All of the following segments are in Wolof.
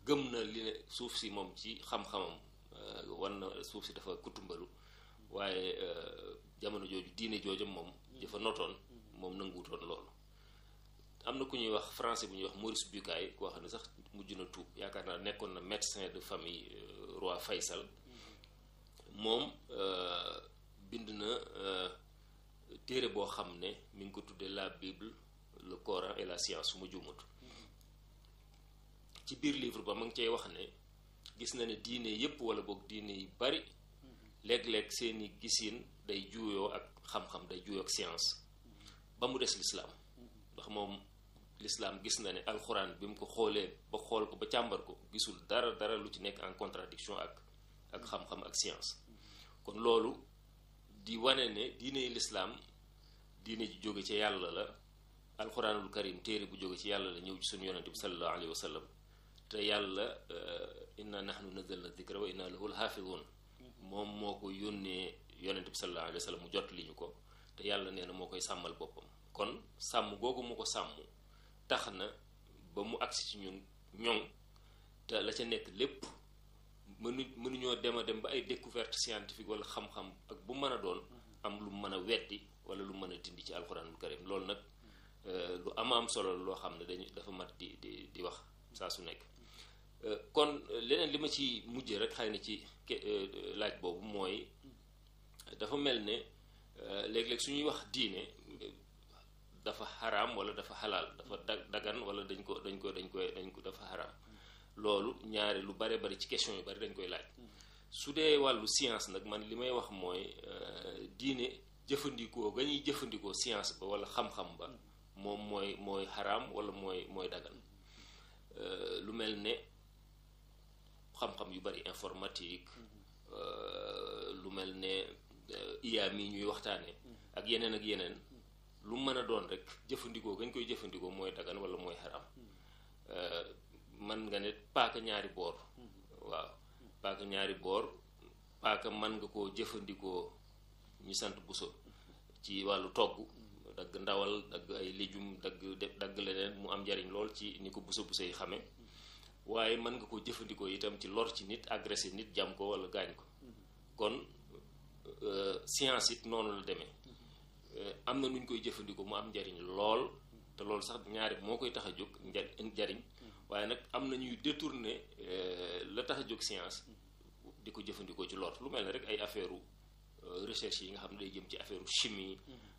gëm na li ne suuf si moom ci xam-xamam wan na suuf si dafa kutumbalu waaye jamono jooju diine joojam moom dafa notoon moom nanguwutoon loolu am na ku ñuy wax français bu ñuy wax Maurice Bucaille koo xam ne sax mujj na tuub yaakaar naa nekkoon na médecin de famille roi Faysal moom bind na téere boo xam ne mi ngi ko tuddee la Bible le Coran et la science su ma juumut ci biir livre ba ma ngi cay wax ne gis na ne diine yépp wala boog diine yu bari léeg-léeg seeni gisin day juuyoo ak xam-xam day juuyoo ak science ba mu des lislaam ndax moom lislaam gis na ne alxuraan bi mu ko xoolee ba xool ko ba càmbar ko gisul dara dara lu ci nekk en contradiction ak ak xam-xam ak science kon loolu di wane ne diine lislaam diine ji jóge ci yàlla la alxuraanul karim téere bu jóge ci yàlla la ñëw ci suñu yonente bi sallallahu alayhi wa sallam te yàlla inna nahnu nazalna dikra wa inna lahu lxaafidun moom moo ko yónnee yonente bi sallallahu alayhi wa sallam mu jot li ñu ko te yàlla nee na moo koy sàmmal boppam kon sàmm googu mu ko sàmm tax na ba mu agsi ci ñun ñoŋ te la ca nekk lépp mënu mënuñoo dem a dem ba ay découverte scientifique wala xam-xam ak bu mën a doon am lu mën a weddi wala lu mën a dindi ci alxuraanul karim loolu nag lu ama am solo loo xam ne dañu dafa mat di di di wax saa su nekk kon leneen li ma ci mujjee rek xëy na ci laaj boobu mooy dafa mel ne léeg-léeg su ñuy wax diine dafa xaraam wala dafa xalaal dafa dagan wala dañ ko dañ ko dañ koy dañ ko dafa xaraam loolu ñaari lu bare bari ci question yu bari dañ koy laaj su dee wàllu science nag man li may wax mooy diine jëfandikoo ga ñuy jëfandikoo science ba wala xam-xam ba moom mooy mooy xaraam wala mooy mooy dagan lu mel ne xam-xam yu bari informatique lu mel ne IA mi ñuy waxtaane ak yeneen ak yeneen lu mën a doon rek jëfandikoo gañ koy jëfandikoo mooy dagan wala mooy xaraam man nga ne paaka ñaari boor waaw paaka ñaari boor paaka man nga koo jëfandikoo ñu sant buso ci wàllu togg dagg ndawal dagg ay légumes dagg dagg leneen mu am njariñ lool ci ni ko buso buso yi xamee waaye mën nga koo jëfandikoo itam ci lor ci nit agressé nit jam ko wala gaañ ko kon science it noonu la demee am na nu ñu koy jëfandikoo mu am njariñ lool te loolu sax ñaari moo koy tax a jóg njariñ waaye nag am na ñuy détourner la tax a jóg science di ko jëfandikoo ci lor lu mel ne rek ay affaire recherche yi nga xam ne day jëm ci affaire chimie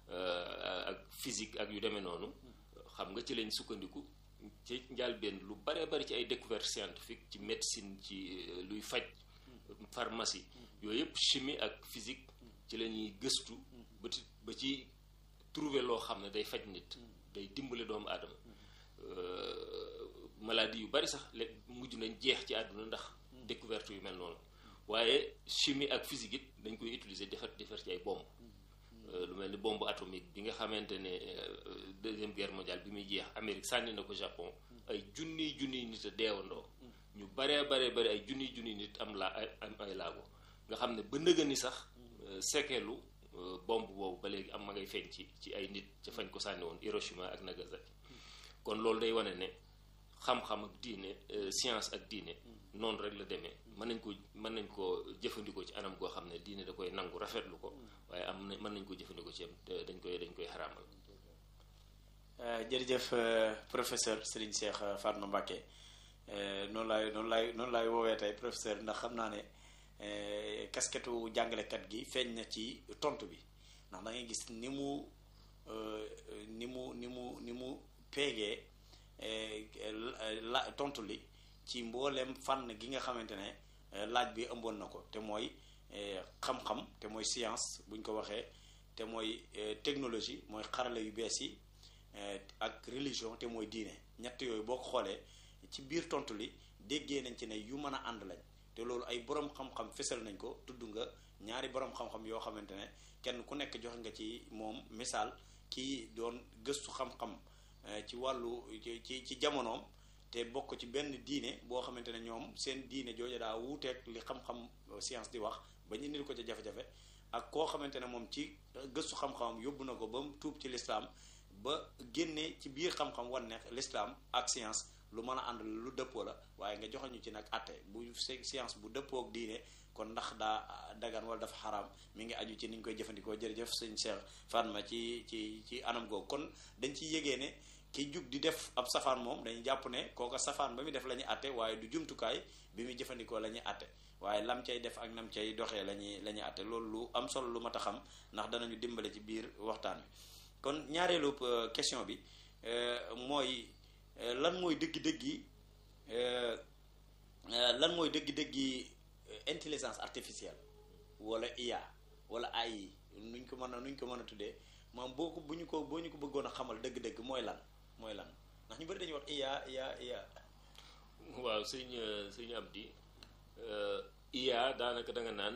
ak physique ak yu demee noonu xam nga ci lañ sukkandiku ci njàlbeen lu bare bari ci ay découverte scientifique ci médecine ci luy faj pharmacie yooyu yëpp chimie ak physique ci la ñuy gëstu ba ci ba ci trouver loo xam ne day faj nit day dimbale doomu aadama maladie yu bari sax léegi mujj nañ jeex ci àdduna ndax découverte yu mel noonu waaye chimie ak physique it dañ koy utiliser defar defar ci ay bombe lu mel ni bombe atomique bi nga xamante ne deuxième guerre mondiale bi muy jeex Amérique sànni na ko Japon ay junniy junniy nit a deewandoo ñu baree baree bari ay junniy junniy nit am laa am ay laago nga xam ne ba nëga ni sax sekeelu bombe boobu ba léegi am ma ngay feeñ ci ci ay nit ca fañ ko sànni woon Hiroshima ak Nagasaki kon loolu day wane ne xam-xam ak diine science ak diine noonu rek la demee mën nañ ko mën nañ ko jëfandikoo ci anam goo xam ne diine da koy nangu rafetlu ko waaye am na mën nañ ko jëfandikoo ci dañ koy dañ koy xaraamal jërëjëf professeur Serigne Cheikh Fatma Mbacké noonu laay noonu laay noonu laay woowee tey professeur ndax xam naa ne kasketu jàngalekat gi feeñ na ci tontu bi ndax da ngay gis ni mu ni mu ni mu ni mu peegee la tontu li ci mboolem fànn gi nga xamante ne laaj bi ëmboon na ko te mooy xam-xam te mooy science buñ ko waxee te mooy technologie mooy xarala yu bees yi ak religion te mooy diine ñett yooyu boo ko xoolee ci biir tontu li déggee nañ ci ne yu mën a ànd lañ te loolu ay borom xam-xam fesal nañ ko tudd nga ñaari borom xam-xam yoo xamante ne kenn ku nekk joxe nga ci moom misaal kii doon gëstu xam-xam ci wàllu ci ci jamonoom te bokk ci benn diine boo xamante ne ñoom seen diine jooju daa wuuteeg li xam-xam science di wax ba ñu indil ko ca jafe-jafe ak koo xamante ne moom ci gëstu xam-xamam yóbbu na ko ba mu tuub ci lislaam ba génnee ci biir xam-xam wan ne lislaam ak science lu mën a ànd lu dëppoo la waaye nga joxe ñu ci nag atte bu science bu dëppoo ak diine kon ndax daa dagan wala dafa xaraam mi ngi aju ci ni ñu koy jëfandikoo jërëjëf sëñ Cheikh Fatma ci ci ci anam googu kon dañ ciy yégee ne ki jug di def ab safaan moom dañuy jàpp ne kooka safaan ba muy def la ñuy atte waaye du jumtukaay bi muy jëfandikoo la ñuy atte waaye lam cay def ak nam cay doxee la ñuy la ñuy atte loolu lu am solo lu mat a xam ndax danañu dimbale ci biir waxtaan wi kon ñaareelu question bi mooy lan mooy dëggi-dëggi lan mooy dëggi-dëggi intelligence artificielle wala IA wala AI nuñ ko mën a nuñ ko mën a tuddee moom boo ko bu ñu ko boo ñu ko bëggoon a xamal dëgg-dëgg mooy lan mooy lan ndax ñu bëri dañuy wax IA IA IA. waaw sëñ sëñ Abdi IA daanaka da nga naan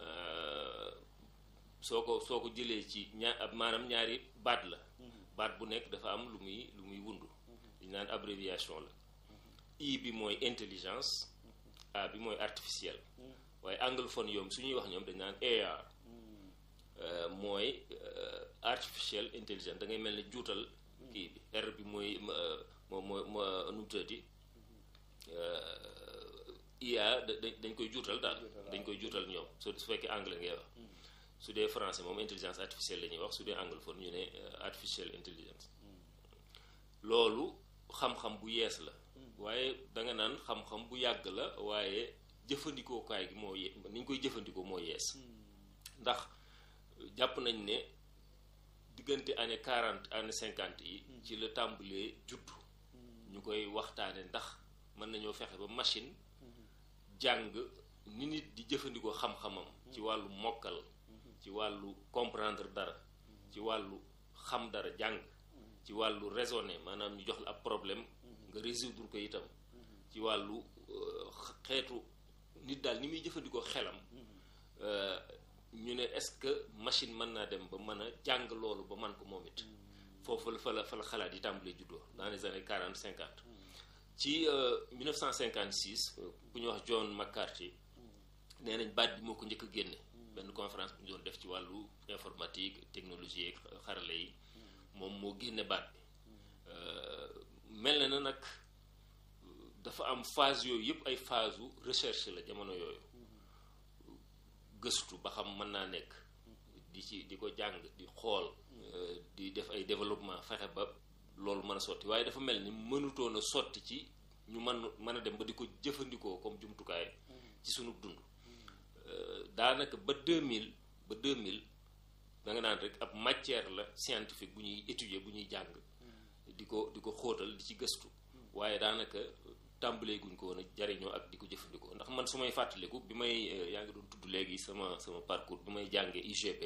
soo ko soo ko jëlee ci ñaar maanaam ñaari baat la. baat bu nekk dafa am lu muy lu muy wundu. dañ naan abréviation la. I bi mooy intelligence. A bi mooy artificiel. waaye anglophone yoom su ñuy wax ñoom dañ naan AR. mooy artificial intelligence da ngay mel ne juutal kii bi R bi mooy moo moo moo nu mu tuddati IA dañ koy juutal daal dañ koy juutal ñoom su fekkee anglais ngay wax su dee français moom intelligence artificielle la ñuy wax su dee anglophone ñu ne artificial intelligence loolu xam-xam bu yees la waaye danga naan xam-xam bu yàgg la waaye jëfandikookaay gi moo ye ni ñu koy jëfandikoo moo yees ndax jàpp nañ ne diggante année quarante année cinquante yi ci la tàmbalee juddu ñu koy waxtaane ndax mën nañoo fexe ba machine jàng ni nit di jëfandikoo xam-xamam ci wàllu mokkal ci wàllu comprendre dara ci wàllu xam dara jàng ci wàllu raisonner maanaam ñu jox la ab problème nga résoudre ko itam ci wàllu xeetu nit daal ni muy jëfandikoo xelam ñu ne est-ce que machine mën naa dem ba mën a jàng loolu ba man ko moom it foofu la fa la fa la xalaat yi tàmbalee juddoo dans les années quarante cinquante ci 1956 bu ñuy wax John McCarthy nee nañ baat bi moo ko njëkk a génne benn conférence bu ñu doon def ci wàllu informatique technologie ak xarale yi moom moo génne baat bi mel na na nag dafa am phase yooyu yëpp ay phase u recherche la jamono yooyu gëstu ba xam mën naa nekk di ci di ko jàng di xool di def ay développement fexe ba loolu mën a sotti waaye dafa mel ni mënutoon a sotti ci ñu mën mën a dem ba di ko jëfandikoo comme jumtukaay ci sunu dund daanaka ba 2000 ba 2000 da nga naan rek ab matière la scientifique bu ñuy étudier bu ñuy jàng di ko di ko xóotal di ci gëstu waaye daanaka tàmbalee guñ ko woon a jariñoo ak di ko jëfandikoo ndax man su may fàttaliku bi may yaa ngi doon tudd léegi sama sama parcours bi may jàngee UGB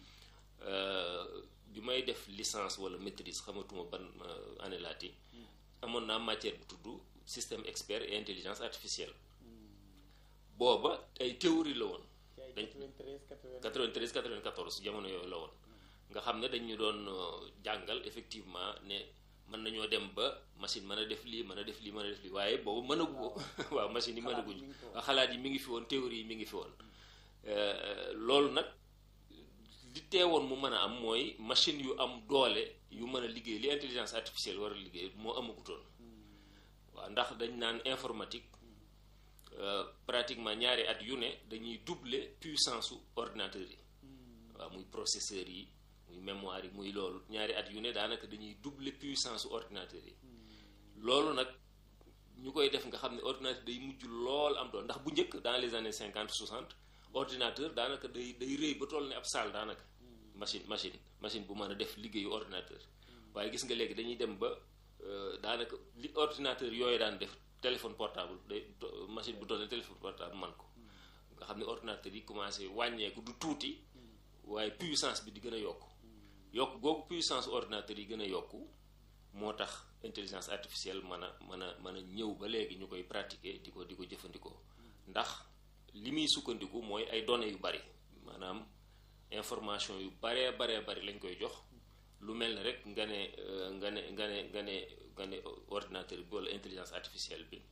bi may def licence wala maîtrise xamatuma ban année laati amoon naa matière bu tudd système expert et intelligence artificielle booba ay théorie la woon dañ 93 94 jamono yooyu la woon nga xam ne dañ ñu doon jàngal effectivement ne mën nañoo dem ba machine mën a def lii mën a def lii mën a def lii waaye boobu mënagu ko waaw machine yi mënaguñ xalaat yi mi ngi fi woon théorie yi mi ngi fi woon loolu nag li teewoon mu mën a am mooy machine yu am doole yu mën a liggéey li intelligence artificielle war a liggéey moo amagutoon waaw ndax dañ naan informatique pratiquement ñaari at yu ne dañuy doubler puissance su ordinateur yi waaw muy processeur yi muy mémoire yi muy loolu ñaari at yu ne daanaka dañuy doubler puissance su ordinateur yi loolu nag ñu koy def nga xam ne ordinateur day mujj lool am doon ndax bu njëkk dans les années cinquante soixante ordinateur daanaka day day rëy ba toll ne ab salle daanaka machine machine machine bu mën a def liggéeyu ordinateur waaye gis nga léegi dañuy dem ba daanaka li ordinateur yooyu daan def téléphone portable day machine bu toll ne téléphone portable man ko nga xam ne ordinateur yi commencé wàññeeku du tuuti waaye puissance bi di gën a yokk yokk googu puissance ordinateur yi gën a yokku moo tax intelligence artificielle mën a mën a mën a ñëw ba léegi ñu koy pratiquer di ko di ko jëfandikoo ndax li muy sukkandiku mooy ay données yu bari maanaam information yu baree baree bari lañ koy jox lu mel ne rek nga ne nga ne nga ne nga ne nga ne ordinateur bi walla intelligence artificielle bi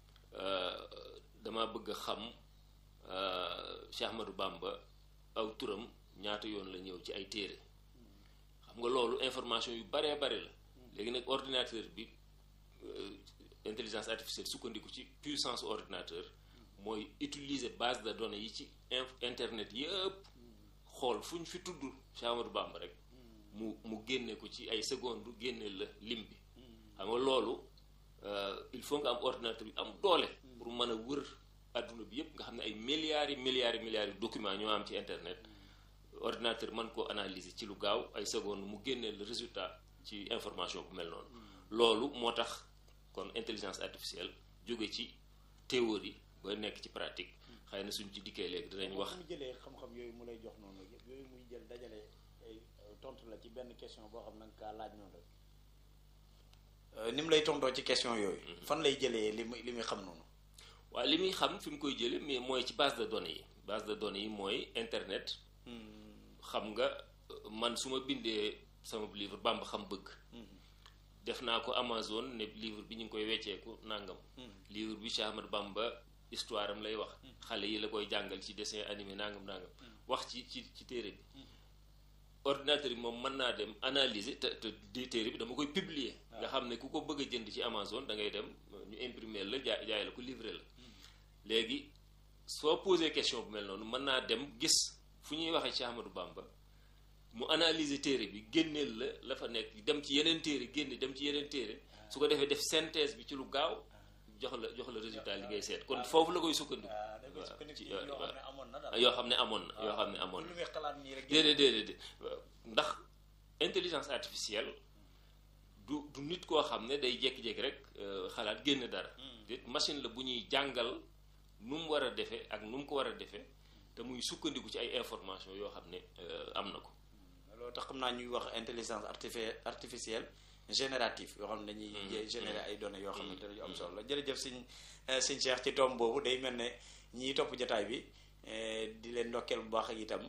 dama bëgg a xam Cheikh Ahmadou Bamba aw turam ñaata yoon la ñëw ci ay téere xam nga loolu information yu baree bari la léegi nag ordinateur bi intelligence artificielle sukkandiku ci puissance ordinateur mooy utiliser base de données yi ci internet yëpp xool fu ñu fi tudd Cheikh Ahmadou Bamba rek mu mu génne ko ci ay secondes génne la lim bi xam nga loolu il faut nga am ordinateur bi am doole pour mën a wër adduna bi yëpp nga xam ne ay milliards yi milliards yi milliards yi documents ñoo am ci internet ordinateur mën koo analyser ci lu gaaw ay secondes mu génnee le résultat ci information bu mel noonu loolu moo tax kon intelligence artificielle jóge ci théorie ba nekk ci pratique xëy na suñ ci dikkee léegi dinañ wax mu jëlee xam-xam yooyu mu lay jox noonu yëpp yooyu muy jël dajale ay tontu la ci benn question boo xam nanga kaa laaj noonu rek ni mu lay tontoo ci question yooyu fan lay jëlee li muy li muy xam noonu waaw li muy xam fi mu koy jële mais mooy ci base de données yi base de données yi mooy internet xam nga man su ma bindee sama livre Bamba xam bëgg def naa ko Amazon ne livre bi ñu ngi koy wecceeku nangam livre bi Cheikh Ahmadou Bamba histoire am lay wax xale yi la koy jàngal ci dessin animé nangam nangam wax ci ci ci téere bi ordinateur bi moom mën naa dem analyser te te di téere bi dama koy publier nga xam ne ku ko bëgg a jënd ci Amazon da ngay dem ñu imprimer la jaay jaay la ko livrer la léegi soo posé question bu mel noonu mën naa dem gis fu ñuy waxee ci Ahmadou Bamba mu analyser téere bi génneel la la fa nekk dem ci yeneen téere génne dem ci yeneen téere su ko defee def synthèse bi ci lu gaaw jox la jox la résultat li ngay seet kon foofu la koy sukkandiku yoo xam ne amoon na yoo xam ne amoon na déedéet déedéet ndax intelligence artificielle du du nit koo xam ne day jékki-jékki rek xalaat génn dara déet machine la bu ñuy jàngal nu mu war a defee ak nu mu ko war a defee te muy sukkandiku ci ay information yoo xam ne am na ko loolu tax xam naa ñuy wax intelligence artificielle générative yoo xam ne dañuy générer ay données yoo xamante ne yu am solo la jërëjëf sëñ sëñ Cheikh ci tomb boobu day mel ne ñiy topp jotaay bi di leen ndokkeel bu baax itam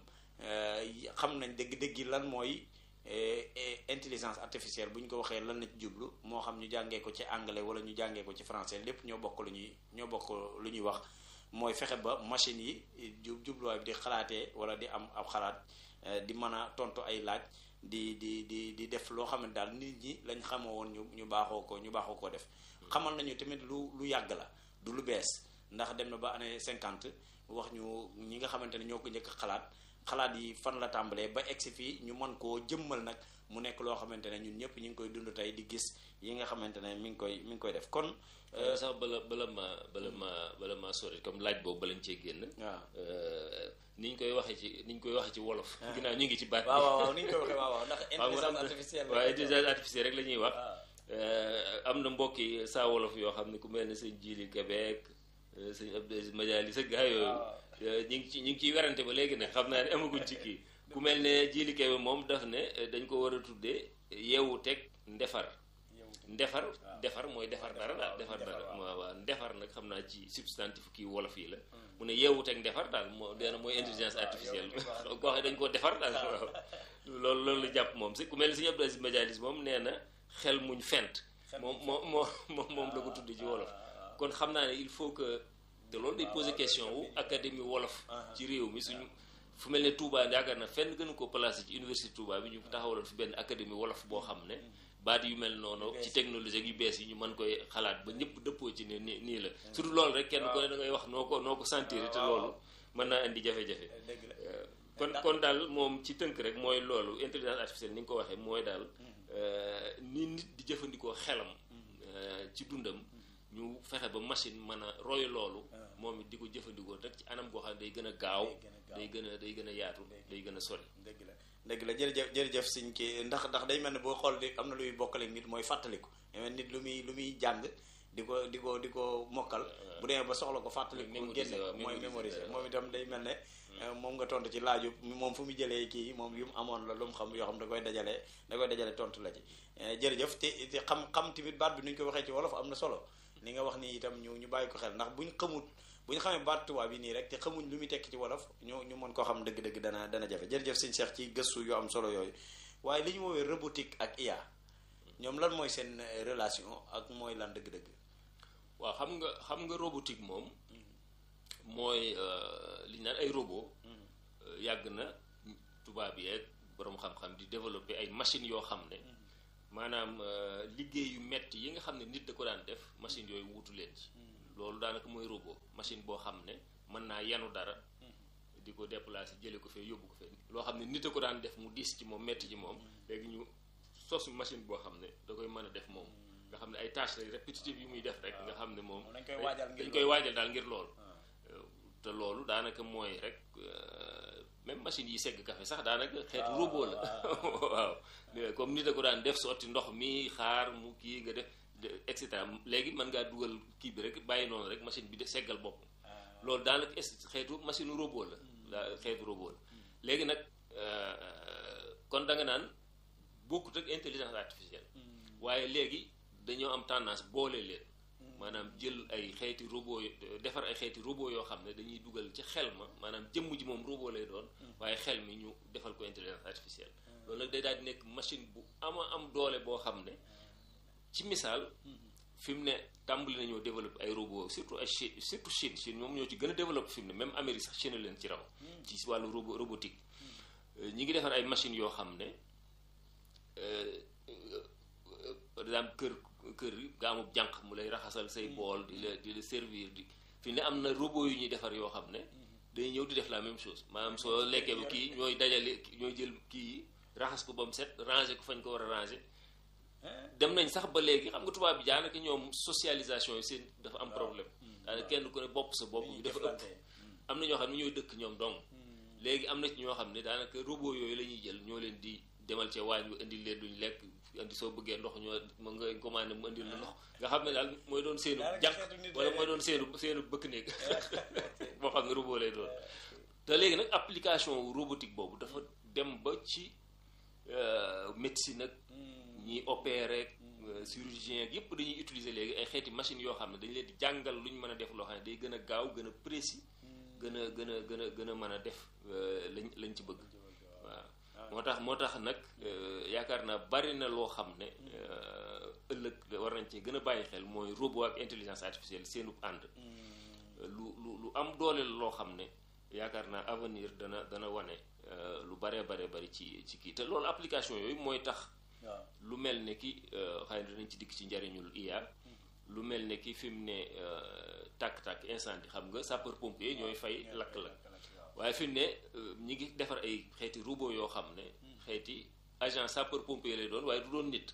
xam nañ dëgg-dëgg lan mooy intelligence artificielle bu ñu ko waxee lan la ci jublu moo xam ñu jàngee ko ci anglais wala ñu jàngee ko ci français lépp ñoo bokk lu ñuy ñoo bokk lu ñuy wax mooy fexe ba machine yi jub jubluwaay bi di xalaatee wala di am ab xalaat di mën a tontu ay laaj di di di di def loo xam ne daal nit ñi lañ xamoo woon ñu ñu baaxoo ko ñu baaxoo ko def xamal nañu tamit lu lu yàgg la du lu bees ndax dem na ba année cinquante wax ñu ñi nga xamante ne ñoo ko njëkk xalaat xalaat yi fan la tàmbalee ba egsi fii ñu mën koo jëmmal nag mu nekk loo xamante ne ñun ñëpp ñu ngi koy dund tey di gis yi nga xamante ne mi ngi koy mi ngi koy def kon. sax bala bala ma bala ma bala ma sori comme laaj boobu balañ cee génn. waaw ni ñu koy waxee ci ni ñu koy waxee ci wolof. ginnaaw ñu ngi ci baat bi. waaw waaw ni ñu koy waxee waaw waaw ndax intelligence artificielle waaw intelligence artificielle rek la ñuy wax. am na mbokki saa wolof yoo xam ne ku mel ne sëñ Jili Québec sëñ Abdou Aziz Madiali sa gaa yooyu. ñu ngi ci ñu ngi ciy werante ba léegi nag xam naa ne amaguñ ci kii ku mel ne Jili Kebe moom daf ne dañ ko war a tuddee yeewu teg ndefar ndefar defar mooy defar dara daal defar dara waaw waaw ndefar nag xam naa ci substantif kii wolof yi la mu ne yeewu teg ndefar daal moo dee na mooy intelligence artificielle koo xam dañ koo defar daal waaw loolu loolu la jàpp moom si ku mel ne si Abdou Aziz Madialis moom nee na xel muñ fent moom moo moo moom la ko tuddee ci wolof kon xam naa ne il faut que te loolu day poser question wu académie wolof ci réew mi suñu fu mel ne Touba yaakaar na fenn gënu ko placé ci université Touba bi ñu taxawaloon fi benn académie wolof boo xam ne baat yu mel noonu ci technologie yu bees yi ñu mën koy xalaat ba ñëpp dëppoo ci ne nii nii la surtout loolu rek kenn ko ne da ngay wax noo ko noo ko sentir te loolu mën naa indi jafe-jafe kon kon daal moom ci tënk rek mooy loolu intelligence artificielle ni nga ko waxee mooy daal ni nit di jëfandikoo xelam ci dundam ñu fexe ba machine mën a roy loolu moom it di ko jëfandikoo rek ci anam goo xam ne day gën a gaaw day gën a day gën a yaatu day gën a sori dëgg la dëgg la jërëjëf jërëjëf siñ ki ndax ndax day mel ne boo xool di am na luy bokkale nit mooy fàttaliku nit lu muy lu muy jàng di ko di ko di ko mokkal bu demee ba soxla ko fàttaliku ko génne mooy mémoriser moom itam day mel ne moom nga tontu ci laaju moom fu mu jëlee kii moom yu mu amoon la lu mu xam yoo xam da koy dajale da koy dajale tontu la ci jërëjëf te te xam xam tamit baat bi nu ñu ko waxee ci wolof am na solo li nga wax ni itam ñu ñu bàyyi ko xel ndax buñ xamut bu ñu xamee baat tubaab yi nii rek te xamuñ lu muy tekki ci wolof ñu ñu mën koo xam dëgg-dëgg dana dana jafe jërëjëf sëñ Cheikh ci gëstu yu am solo yooyu waaye li ñu woowee robotique ak IA ñoom lan mooy seen relation ak mooy lan dëgg-dëgg. waaw xam nga xam nga robotique moom mooy li ñu naan ay robot yàgg na tubaab yeeg boroom xam-xam di développer ay machines yoo xam ne maanaam liggéey yu metti yi nga xam ne nit da ko daan def machine yooyu wuutu leen ci loolu daanaka mooy robot machine boo xam ne mën naa yanu dara di ko déplacer jële ko fee yóbbu ko fee loo xam ne nit a ko daan def mu diis ci moom metti ci moom léegi ñu sos machine boo xam ne da koy mën a def moom nga xam ne ay tâches lay répétitives yu muy def rek nga xam ne moom dañ koy waajal ngir dañ koy waajal daal ngir loolu te loolu daanaka mooy rek même machine yi segg café sax daanaka xeetu robot la waaw comme nit a ko daan def sotti ndox mi xaar mu kii nga def et cetera léegi mën ngaa dugal kii bi rek bàyyi noonu rek machine bi de seggal bopp loolu daanaka xeetu machine robot la la xeetu robot la léegi nag kon da nga naan bokkut ak intelligence artificielle waaye léegi dañoo am tendance boole leen maanaam jël ay xeeti robot defar ay xeeti robot yoo xam ne dañuy dugal ci xel ma maanaam jëmm ji moom robot lay doon waaye xel mi ñu defal ko intelligence artificielle loolu nag day daal di nekk machine bu ama am doole boo xam ne ci misaal fi mu ne tàmbali nañoo développé ay robot surtout ay Chine surtout Chine Chine moom ñoo ci gën a développé fi mu ne même Amérique sax Chine leen ci raw ci wàllu robot robotique ñi ngi defar ay machines yoo xam ne par exemple kër kër nga amub jànq mu lay raxasal say bool di la di la servir di fi ne am na robot yu ñuy defar yoo xam ne day ñëw di def la même chose maanaam soo lekkee ba kii ñooy dajale ñooy jël kii yi raxas ko ba mu set ranger ko fañ ko war a ranger dem nañ sax ba léegi xam nga tubaab bi daanaka ñoom socialisation yi seen dafa am problème daanaka kenn ku ne bopp sa bopp bi dafa ëpp am na ñoo xam ne ñooy dëkk ñoom dong léegi am na ci ñoo xam ne daanaka robot yooyu la ñuy jël ñoo leen di demal ca waañ bi indil leen duñ lekk indi soo bëggee ndox ñoo mën nga commandé mu indil la ndox nga xam ne daal mooy doon seenu jànq wala mooy doon seenu seenu bëkk néeg boo xam ne robot lay doon te léegi nag application robotique boobu dafa dem ba ci médecine ak ñiy opérer chirurgien ak yépp dañuy utiliser léegi ay xeeti machines yoo xam ne dañu leen di jàngal lu ñu mën a def loo xam ne day gën a gaaw gën a précis gën a gën a gën a gën a mën a def lañ lañ ci bëgg waaw moo tax moo tax nag yaakaar naa bari na loo xam ne ëllëg war nañ ci gën a bàyyi xel mooy robot ak intelligence artificielle seenub ànd lu lu lu am doole la loo xam ne yaakaar naa avenir dana dana wane lu baree baree bari ci ci kii te loolu application yooyu mooy tax lu mel ne ki xëy na dinañ ci dikk ci njariñul IA lu mel ne ki fi mu ne tàkk-tàkk incendie xam nga sapeur pompier ñooy fay lakk-lakk waaye fi mu ne ñi ngi defar ay xeeti robot yoo xam ne xeeti agent sapeur pompier lay doon waaye du doon nit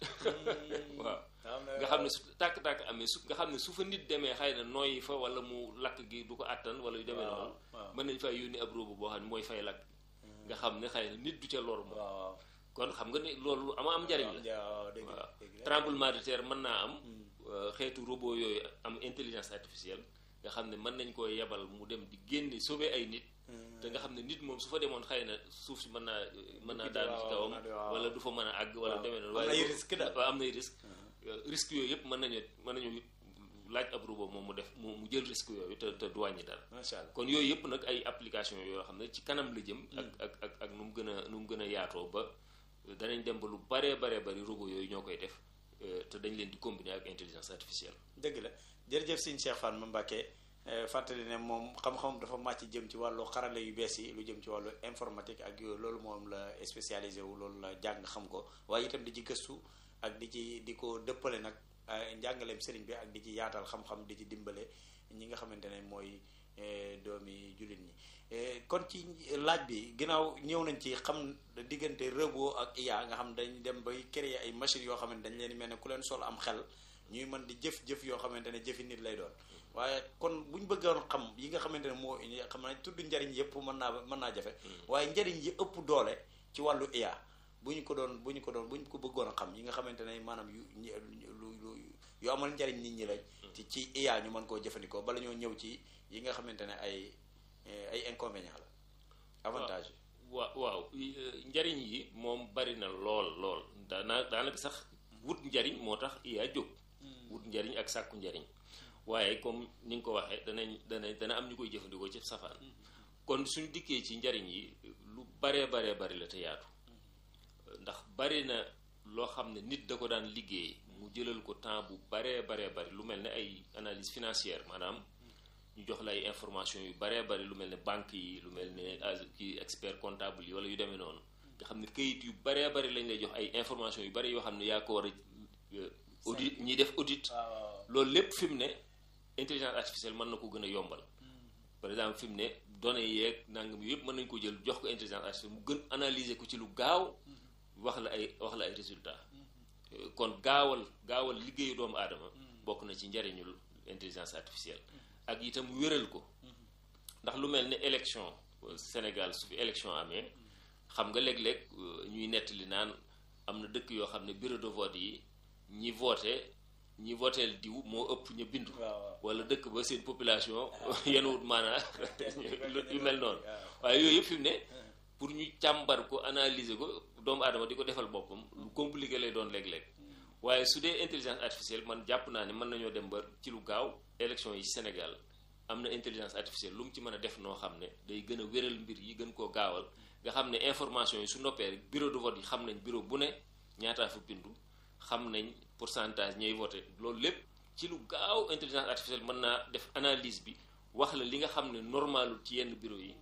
waaw nga xam ne su tàkk-tàkk amee su nga xam ne su fa nit demee xëy na nooyi fa wala mu lakk gi du ko àttan wala yu demee noonu mën nañ fay yónni ab robot boo xam ne mooy fay lakk nga xam ne xëy na nit du ca lor moom kon xam nga ne loolu ama am njariñ la waaw tremblement de terre mën naa am xeetu robot yooyu am intelligence artificielle nga xam ne mën nañ koo yebal mu dem di génne sauver ay nit te nga xam ne nit moom su fa demoon xëy na suuf si mën naa mën naa daal ci kawam wala du fa mën a àgg wala demee noonu waaye waaw am nay risque risque yooyu yëpp mën nañu mën nañu laaj ab robot moom mu def mu mu jël risque yooyu te te du wàññi dara kon yooyu yëpp nag ay application yoo xam ne ci kanam la jëm ak ak ak ak nu mu gën a nu mu gën a yaatoo ba danañ dem ba lu baree baree bari robot yooyu ñoo koy def te dañ leen di combiner ak intelligence artificielle dëgg la jërëjëf sëñ Cheikh Fall ma Mbacké fàttali ne moom xam-xam dafa màcc jëm ci wàllu xarale yu bees yi lu jëm ci wàllu informatique ak yooyu loolu moom la spécialisé wu loolu la jàng xam ko waaye itam di ci gëstu ak di ci di ko dëppale nag njàngaleem sëriñ bi ak di ci yaatal xam-xam di ci dimbale ñi nga xamante ne mooy doomi jullit ñi kon ci laaj bi ginnaaw ñëw nañ ci xam diggante robot ak IA nga xam dañ dem bay créer ay machines yoo xamante dañ leen mel ne ku leen sol am xel ñuy mën di jëf-jëf yoo xamante ne jëfi nit lay doon waaye kon bu ñu bëggoon xam yi nga xamante ne moo xam naa tudd njariñ yëpp mën naa mën naa jafe waaye njariñ yi ëpp doole ci wàllu IA bu ñu ko doon bu ñu ko doon bu ñu ko bëggoon a xam yi nga xamante ne maanaam yu lu lu yu amal njariñ nit ñi lañ ci ci IA ñu mën koo jëfandikoo bala ñoo ñëw ci yi nga xamante ne ay ay inconvénients la avantage yi waaw waaw njariñ yi moom bari na lool lool daana daanaka sax wut njariñ moo tax IA jóg wut njariñ ak sàkku njariñ waaye comme ni nga ko waxee danañ dana dana am ñu koy jëfandikoo ci safaan kon suñ dikkee ci njariñ yi lu baree baree bari la te yaatu ndax bari na loo xam ne nit da ko daan liggéey mu jëlal ko temps bu baree baree bari lu mel ne ay analyse financière maanaam ñu jox la ay information yu baree bari lu mel ne banque yi lu mel ne ki expert comptable yi wala yu demee noonu nga xam ne kayit yu baree bari lañ lay jox ay information yu bari yoo xam ne yaa ko war a audit ñi def audit loolu lépp fi mu ne intelligence artificielle mën na ko gën a yombal par exemple fi mu ne données yeeg nangam yëpp mën nañ ko jël jox ko intelligence artificielle mu gën analyser ko ci lu gaaw wax la ay wax la ay résultats kon gaawal gaawal liggéeyu doomu aadama bokk na ci njariñul intelligence artificielle ak itam wéral ko ndax lu mel ne élection Sénégal su fi élection amee xam nga léeg-léeg ñuy nettali naan am na dëkk yoo xam ne bureau de vote yi ñi voté ñi voteel diw moo ëpp ñu bindu wala dëkk ba seen population yenuwut maanaa yu mel noonu waaye yooyu yëpp fi mu ne pour ñu càmbar ko analyser ko doomu aadama di ko defal boppam lu compliqué lay doon léeg-léeg waaye su dee intelligence artificielle man jàpp naa ne mën nañoo dem ba ci lu gaaw élection yi Sénégal am na intelligence artificielle lu mu ci mën a def noo xam ne day gën a wéral mbir yi gën koo gaawal nga xam ne information yi su noppee rek bureau de vote yi xam nañ bureau bu ne ñaataa fa bindu xam nañ pourcentage ñooy voté loolu lépp ci lu gaaw intelligence artificielle mën naa def analyse bi wax la li nga xam ne normalul ci yenn bureau yi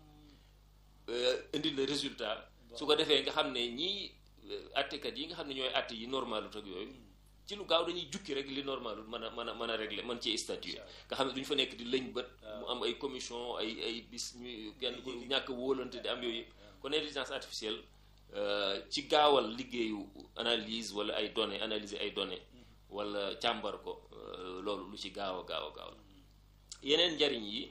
indi la résultat su ko defee nga xam ne ñii attekat yi nga xam ne ñooy atte yi normalut ak yooyu ci lu gaaw dañuy jukki rek li normalul mën a mën a mën a régler mën ci statuer nga xam ne duñu fa nekk di lëñ bët mu am ay commission ay ay bis ñuy kenn ku ñàkk wóolante di am yooyu yëpp kon intelligence artificielle ci gaawal liggéeyu analyse wala ay données analyser ay données wala càmbar ko loolu lu ci gaaw a gaaw a gaaw la yeneen njariñ yi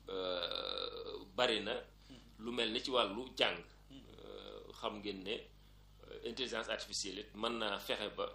bari na lu mel ni ci wàllu jàng xam ngeen ne intelligence artificielle it mën naa fexe ba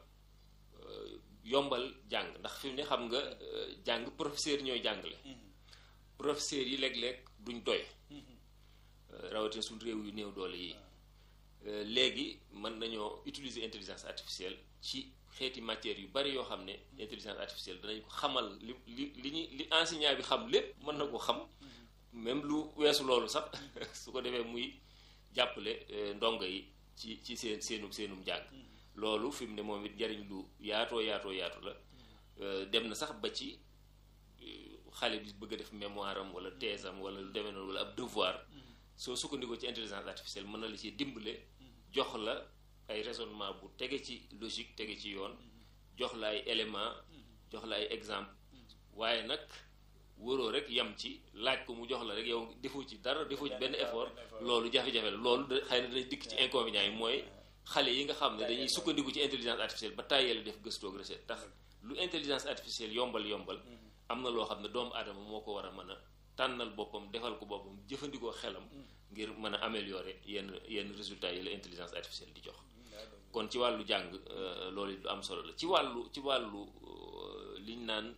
yombal jàng ndax fi mu ne xam nga jàng professeur ñooy jàngale professeurs yi léeg-léeg duñ doy rawatina suñ réew yu néew doole yi léegi mën nañoo utiliser intelligence artificielle ci xeeti matières yu bari yoo xam ne intelligence artificielle danañ ko xamal li li li ñu li enseignant bi xam lépp mën na ko xam même lu weesu loolu sax su ko defee muy jàppale ndongo yi ci ci seen seenu seenum njàng loolu fi mu ne moom it njariñ lu yaatoo yaatoo yaatu la dem na sax ba ci xale bi bëgg a def mémoire am wala thèse am wala lu demee noonu wala ab devoir soo sukkandikoo ci intelligence artificielle mën na la ci dimbale jox la ay raisonnement bu tege ci logique tege ci yoon jox la ay élément jox la ay exemple waaye nag wóoroo rek yam ci laaj ko mu jox la rek yow defoo ci dara defoo ci benn effort loolu jafe-jafe la loolu da xëy na dana dikk ci inconvénients yi mooy xale yi nga xam ne dañuy sukkandiku ci intelligence artificielle ba tàyyee def gëstoog recette tax lu intelligence artificielle yombal yombal am na loo xam ne doomu aadama moo ko war a mën a tànnal boppam defal ko boppam jëfandikoo xelam ngir mën a améliorer yenn yenn résultats yi la intelligence artificielle di jox kon ci wàllu jàng loolu lu am solo la ci wàllu ci wàllu liñ naan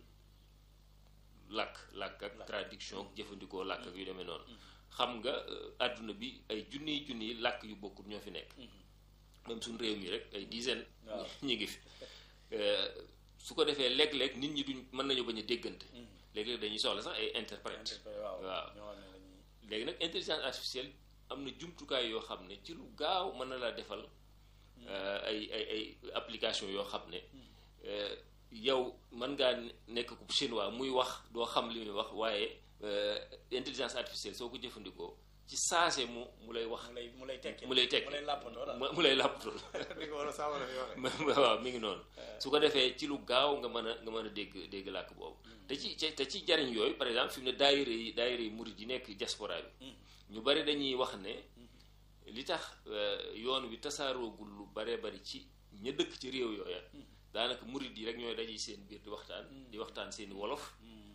làkk làkk ak traduction jëfandikoo làkk ak yu demee noonu xam nga àdduna bi ay junniy junniy làkk yu bokkul ñoo fi nekk même suñ réew mi rek ay dizaine ñi ngi fi su ko defee léeg-léeg nit ñi duñ mën nañu bañ a déggante léeg-léeg dañuy soxla sax ay interprète waaw léegi nag intelligence artificielle am na jumtukaay yoo xam ne ci lu gaaw mën na laa defal ay ay ay application yoo xam ne yow mën ngaa nekk ku chinois muy wax doo xam li muy wax waaye intelligence artificielle soo ko jëfandikoo ci saase mu mu lay wax mu lay tekki mu lay tekki mu lay làppatoo mu lay làppatoo waaw mi ngi noonu su ko defee ci lu gaaw nga mën a nga mën a dégg dégg làkk boobu te ci te ci jariñ yooyu par exemple fi mu ne daayira yi daayira yi murid yi nekk diaspora bi ñu bari dañuy wax ne li tax yoon wi tasaaroogul lu baree bari ci ña dëkk ci réew yooya daanaka murid yi rek ñooy daje seen biir di waxtaan di waxtaan seeni wolof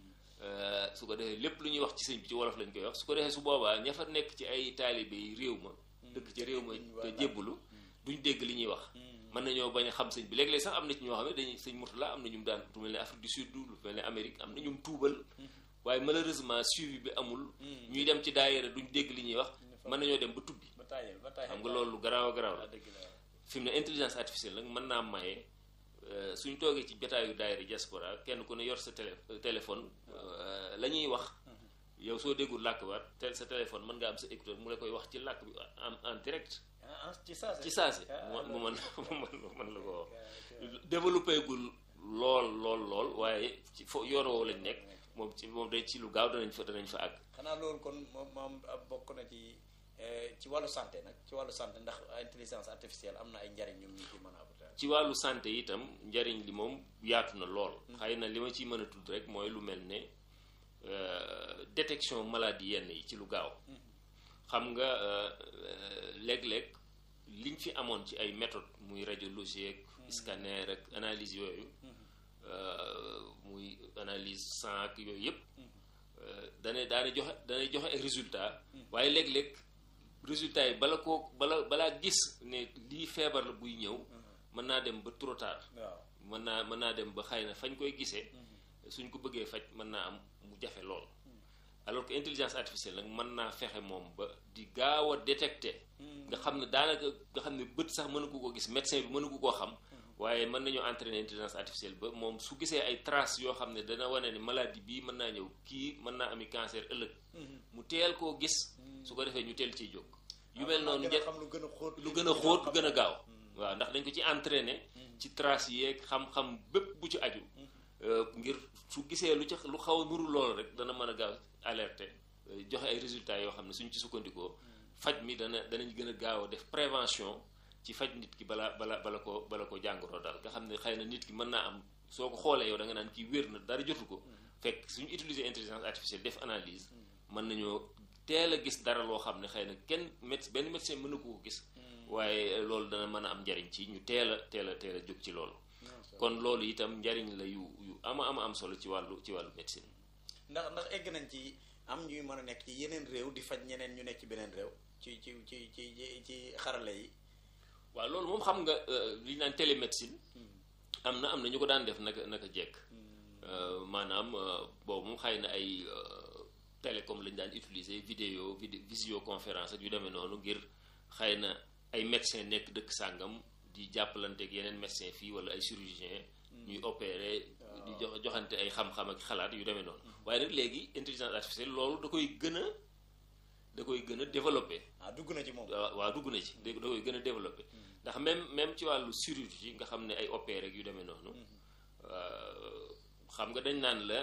su ko defee lépp lu ñuy wax ci sëñ bi ci wolof lañ koy wax su ko defee su boobaa ña fa nekk ci ay taalibe yi réew ma dëkk ci réew ma te jébbalu duñ dégg li ñuy wax mën nañoo bañ a xam sëñ bi léeg-léeg sax am na ci ñoo xam ne dañuy sëñ Murtala am na ñum daan lu mel ne Afrique du Sud lu mel ne Amérique am na ñum tuubal waaye malheureusement suivi bi amul ñuy dem ci daayira duñ dégg li ñuy wax mën nañoo dem ba tubbi xam nga loolu garaaw a garaaw la fi mu ne intelligence artificielle nag mën naa maye suñ toogee ci jotaayu daayira diaspora kenn ku ne yor sa télé téléphone la ñuy wax yow soo déggul làkk ba te sa téléphone mën nga am sa écouteur mu la koy wax ci làkk bi en en direct ci saasi ci saasi mu mën mu mën la ko wax développé gul lool lool lool waaye ci fo yoon woowu lañ nekk moom ci moom day ci lu gaaw danañ fa danañ fa àgg xanaa loolu kon moom moom bokk na ci ci wàllu santé nag ci wàllu santé ndax intelligence artificielle am na ay njariñ ñoom ñu ci mën a apporter ci wàllu santé itam njariñ li moom yaatu na lool xëy na li ma ciy mën a tudd rek mooy lu mel ne détection maladie yenn yi ci lu gaaw xam nga léeg-léeg liñ fi amoon ci ay méthode muy radiologie ak scanner ak analyse yooyu muy analyse sang ak yooyu yëpp dana daana joxe danay joxe ay résultat waaye léeg-léeg résultat yi bala koo bala balaa gis ne lii feebar la buy ñëw mën naa dem ba trop tard mën naa mën naa dem ba xëy na fañ koy gisee suñ ko bëggee faj mën naa am mu jafe lool alors que intelligence artificielle nag mën naa fexe moom ba di gaaw a détecter nga xam ne daanaka nga xam ne bët sax mënu ko ko gis médecin bi mënu ko koo xam waaye mën nañoo entraîner intelligence artificielle ba moom su gisee ay traces yoo xam ne dana wane ne maladie bii mën naa ñëw kii mën naa ami cancer ëllëg mu teel koo gis su ko defee ñu teel ciy jóg yu mel noonu lu gën a xóot gën a gaaw waaw ndax dañ ko ci entraîner ci traces yeeg xam-xam bépp bu ci aju ngir su gisee lu ca lu xaw a nuru loolu rek dana mën a gaaw alerter joxe ay résultats yoo xam ne suñ ci sukkandikoo faj mi dana danañ gën a gaaw a def prévention ci faj nit ki bala bala bala ko bala ko jàngoro daal nga xam ne xëy na nit ki mën naa am soo ko xoolee yow da nga naan kii wér na dara jotu ko fekk suñu utiliser intelligence artificielle def analyse mën nañoo teel a gis dara loo xam ne xëy na kenn médecin benn médecin mën na ko ko gis waaye loolu dana mën a am njariñ ci ñu teel a teel a teel a jóg ci loolu kon loolu itam njariñ la yu yu ama ama am solo ci wàllu ci wàllu médecine ndax ndax egg nañ ci am ñuy mën a nekk ci yeneen réew di faj ñeneen ñu nekk ci beneen réew ci ci ci ci ci xarale yi waaw loolu moom xam nga li ñu naan télémédecine am na am na ñu ko daan def naka naka jekk maanaam boobu moom xëy na ay télécom lañu daan utiliser vidéo visioconférence ak yu demee noonu ngir xëy na ay médecin nekk dëkk sàngam di jàppalante ak yeneen médecin fii wala ay chirurgien ñuy opérer di jox joxante ay xam-xam ak xalaat yu demee noonu waaye nag léegi intelligence artificielle loolu da koy gën a da koy gën a développé ah dugg na ci moom waaw dugg na ci da koy gën a développé ndax même même ci wàllu chirurgie nga xam ne ay opéré ak yu demee noonu xam nga dañ naan la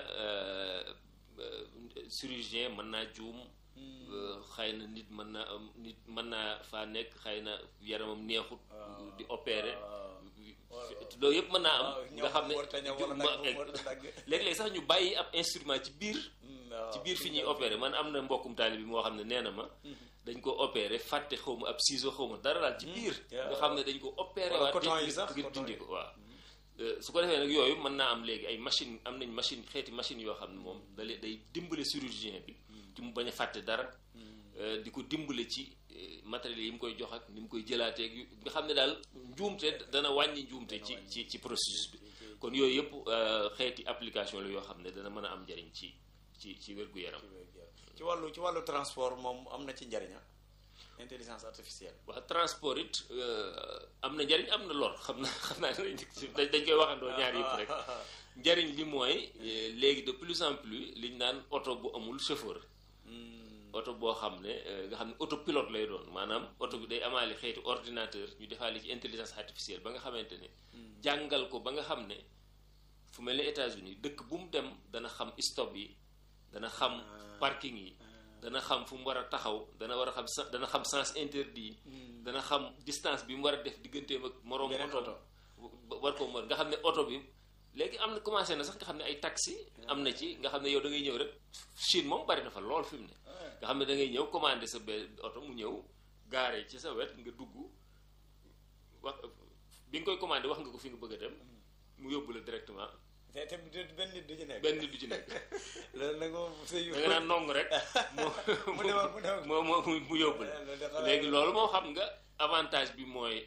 chirurgien mën naa juum xëy na nit mën na nit mën naa faa nekk xëy na yaramam neexut di opéré loolu yëpp mën naa am nga xam ne léeg-léeg sax ñu bàyyi ab instrument ci biir ci biir fi ñuy opéré man am na mbokkum taali bi moo xam ne nee na ma dañ ko opéré fàtte xaw ma ab ciseau xaw ma dara daal ci biir nga xam ne dañ ko opéré waat ngir dindi ko waaw su ko defee nag yooyu mën naa am léegi ay machine am nañ machine xeeti machine yoo xam ne moom da day dimbale chirurgien bi ci mu bañ a fàtte dara di ko dimbale ci matériels yi mu koy jox ak ni mu koy jëlaateeg nga xam ne daal njuumte dana wàññi njuumte ci ci ci processus bi kon yooyu yëpp xeeti application la yoo xam ne dana mën a am njariñ ci ci ci wér-gu-yaram ci wàllu ci wàllu transport moom am na ci njariña intelligence artificielle waaw transport it am na njariñ am na lor xam na xam naa dañ koy waxandoo ñaar yëpp rek njariñ li mooy léegi de plus en plus liñ naan oto bu amul chauffeur oto boo xam ne nga xam ne autopilote lay doon maanaam oto bi day amaale xeeti ordinateur ñu defaale ci intelligence artificielle ba nga xamante ne jàngal ko ba nga xam ne fu mel ne États-Unis dëkk bu mu dem dana xam stop yi dana xam parking yi dana xam fu mu war a taxaw dana war a xam dana xam sens interdit yi dana xam distance bi mu war a def digganteem ak moroom oto war ko mën nga xam ne oto bi léegi am na commencé na sax nga xam ne ay taxi am na ci nga xam ne yow da ngay ñëw rek Chine moom bari na fa lool fi mu ne nga xam ne da ngay ñëw commandé sa benn oto mu ñëw gaare ci sa wet nga dugg wax bi nga koy commandé wax nga ko fi nga bëgg a dem mu yóbbu la directement te te benn nit du ci nekk. benn nit du ci nekk. loolu nag moom sëy da nga naan nong rek. mu demoon mu demoon mu mu mu yóbbu la léegi loolu moo xam nga avantage bi mooy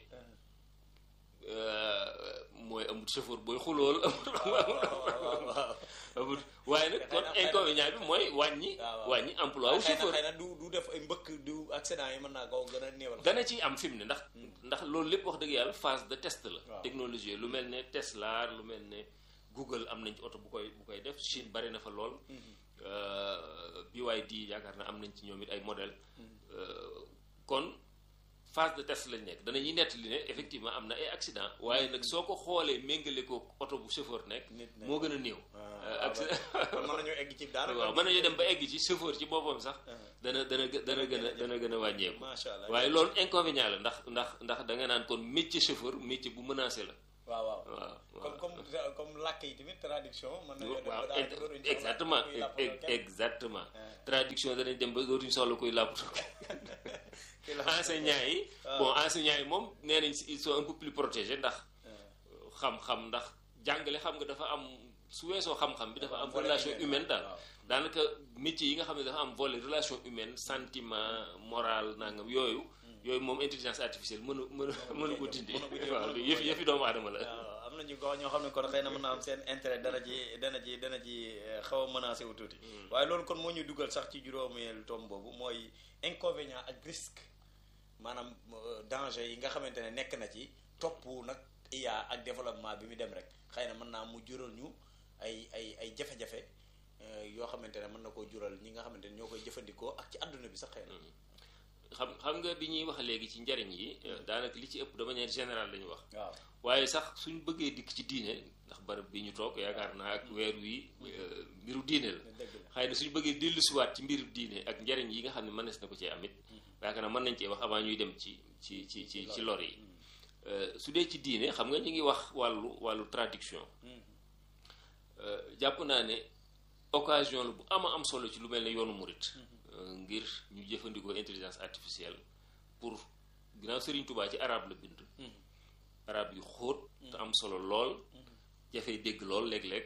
mooy amul chauffeur booy xulool amul waaye nag kon inconvénient bi mooy wàññi. wàññi emploi wu chauffeur xëy na du du def ay mbëkk du accident yi mën naa ko gën a néewal. dana ciy am fi mu ne ndax. ndax loolu lépp wax dëgg yàlla phase de test la. technologie lu mel ne Tesla lu mel ne. Google am nañ ci oto bu koy bu koy def Chine bari na fa lool BYD yaakaar na am nañ ci ñoom it ay modèle kon phase de test lañ nekk danañuy nettali ne effectivement am na ay accident waaye nag soo ko xoolee méngale ko oto bu chauffeur nekk moo gën a néew ak mën nañoo egg ci daanaka waaw mën nañu dem ba egg ci chauffeur ci boppam sax dana dana dana gën a dana gën a wàññeeku macha allah waaye loolu inconvénient la ndax ndax ndax da nga naan kon métier chauffeur métier bu menacé la waaw waaw waaw comme comme comme làkk yi tamit traduction mën nañoo dem ba waaw daanaka dootuñu soxla exactement kuy làppatoo kenn. exactement traduction danañ dem ba dootuñu soxla kuy làppatoo Kuy làppatoo enseignants yi bon enseignants yi moom nee nañ ils sont un peu plus protégés ndax xam-xam ndax jàngale xam nga dafa am su weesoo xam-xam bi dafa am volet relation humaine, humaine daal waaw. daanaka métier yi nga xam ne dafa am volet relation humaine sentiment moral nangam yooyu yooyu moom intelligence artificielle mënu mënu mënu ko dindi mënu ko dindi, waaw mënu ko yëf yëfi doomu aadama la waaw am na ñu ko ñoo xam ne kon xëy na mën naa am seen intérêt dana ci dana ci dana ci eh, xaw a menacé wu tuuti waaye loolu kon moo ñu dugal sax ci juróomeelu tom boobu mooy inconvénient ak risque maanaam euh, danger yi nga xamante ne nekk na ci topp nag IA ak développement bi mu dem rek xëy na mën naa mu jural ñu ay ay ay jafe-jafe euh, yoo xamante ne mën na koo jural ñi nga xamante ne ñoo koy jëfandikoo ak ci àdduna bi sax xëy na xam xam nga bi ñuy wax léegi ci njariñ yi daanaka li ci ëpp de manière générale la ñu wax waaw waaye sax suñ bëggee dikk ci diine ndax barab bi ñu toog yaakaar naa ak weer wi euh, mbiru diine la dëgg la xëy na suñ bëggee dellusiwaat ci mbiru diine ak njariñ yi nga xam ne mënees na ko cee amit yaakaar naa mën nañ cee wax avant ñuy dem ci ci ci ci ci lor yi Euh, su dee ci diine xam nga ñu ngi wax wàllu wàllu traduction Euh, jàpp naa ne occasion la bu ama am solo ci lu mel ne yoonu murit euh, ngir ñu jëfandikoo intelligence artificielle pour ginnaaw Serigne Touba ci arabe la bind arab yu xóot te am solo lool jafey dégg lool léeg-léeg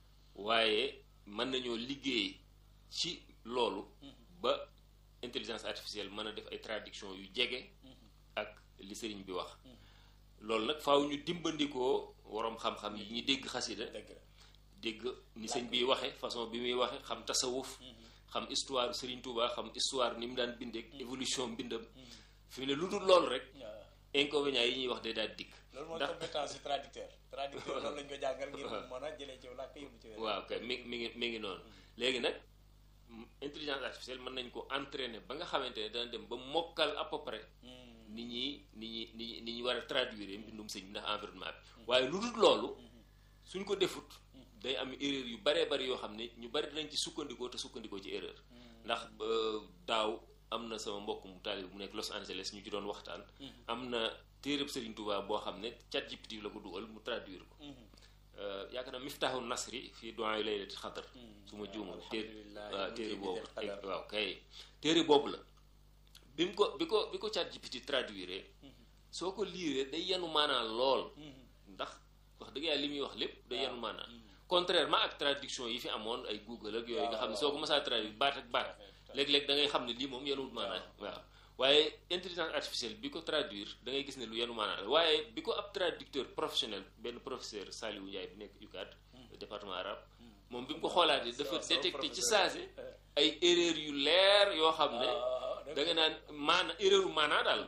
waaye mën nañoo liggéey ci loolu ba intelligence artificielle mën a def ay traduction yu jege ak li sëriñ bi wax loolu nag faaw ñu dimbandikoo waroom xam-xam yi ñu dégg xasida dëgg la dégg ni sëñ bi waxe façon bi muy waxe xam tasawuf xam histoire Serigne Touba xam histoire ni mu daan bindeek évolution mbindam fi mu ne lu dul loolu rek waaw inconvénients yi ñuy wax day daal dikk loolu mooy ndax compétence su traducteur traducteur loolu lañ ko jàngal ngir mu mën a jëlee ci làkk yóbbu ci weneen waaw kay mi mi ngi mi ngi noonu léegi nag m- intelligence artificielle mën nañ ko entraîner ba nga xamante ne dana dem ba mokkal à peu près ni ñuy ni ñuy ni ñuy ni ñuy war a traduire mbindum sëñ bi ndax environnement bi waaye lu dul loolu suñ ko defut day am erreur yu baree bari yoo xam ne ñu bari dinañ ci sukkandikoo te sukkandikoo ci erreur ndax euh, daaw am na sama mbokk mu taalib mu nekk Los Angeles ñu ci doon waxtaan am na téereb Serigne Touba boo xam ne ChatGPT la ko dugal mu traduire ko Euh, yaakaar naa Miftaahu Nasri fii doyen laylati xadar su ma juumul téere alhamdulilah waaw téere boobu qadar. waaw kay téere boobu la bi mu ko bi ko bi ko ChatGPT traduire soo ko liiree day yenu maanaa lool ndax wax dëgg yàlla li muy wax lépp day yenu maanaa contrairement ak traduction yi fi amoon ay Google ak yooyu nga xam ne soo ko mësaa traduire baat ak baat léeg-léeg da ngay xam ne lii moom yenuwut maanaa waaw waaye intelligence artificielle bi ko traduire da ngay gis ne lu yenu maanaa la waaye bi ko ab traducteur professionnel benn professeur Saliou Ndiaye bi nekk UCAD département arabe moom bi mu ko xoolaatee dafa sama détecté ci professeur. saase ay erreur yu leer yoo xam ne waaw da nga naan maana erreur maanaa daal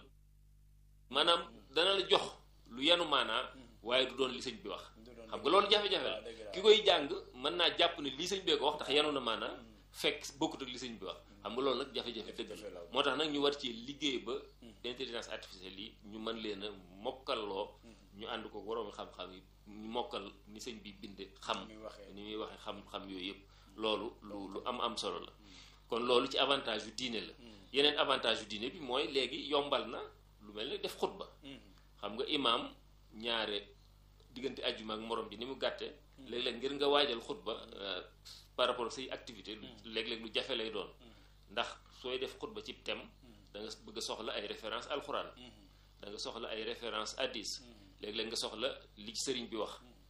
maanaam dana la jox lu yenu maanaa waaye du doon li sëñ bi wax du doon xam nga loolu jafe-jafe la waaw, dëgg la. ki koy jàng mën naa jàpp ne lii sëñ bee ko wax ndax yenu na maanaa fekk bokkut ak li sëñ bi wax xam nga loolu nag jafe-jafe dëgg Jafe-jafe la. la moo tax nag ñu war ci liggéey ba intelligence artificielle yi ñu mën leen a mokkalloo ñu ànd ko waroomi xam-xam yi ñu mokkal ni sëñ bi binde xam Ni muy waxee. ni muy waxee xam-xam yooyu yëpp loolu lu lu am am solo la kon loolu ci avantage yu diine la yeneen avantage yu diine bi mooy léegi yombal na lu mel ne def xutba xam nga imaam ñaare diggante ajjuma ak morom ji ni mu gàtte léeg-léeg ngir nga waajal xutba euh, par rapport ak say activité lu léeg-léeg lu jafe lay doon ndax sooy def xutba ci thème da nga bëgg a soxla ay référence alxuraan da nga soxla ay référence hadis léeg-léeg nga soxla li ci sëriñ bi wax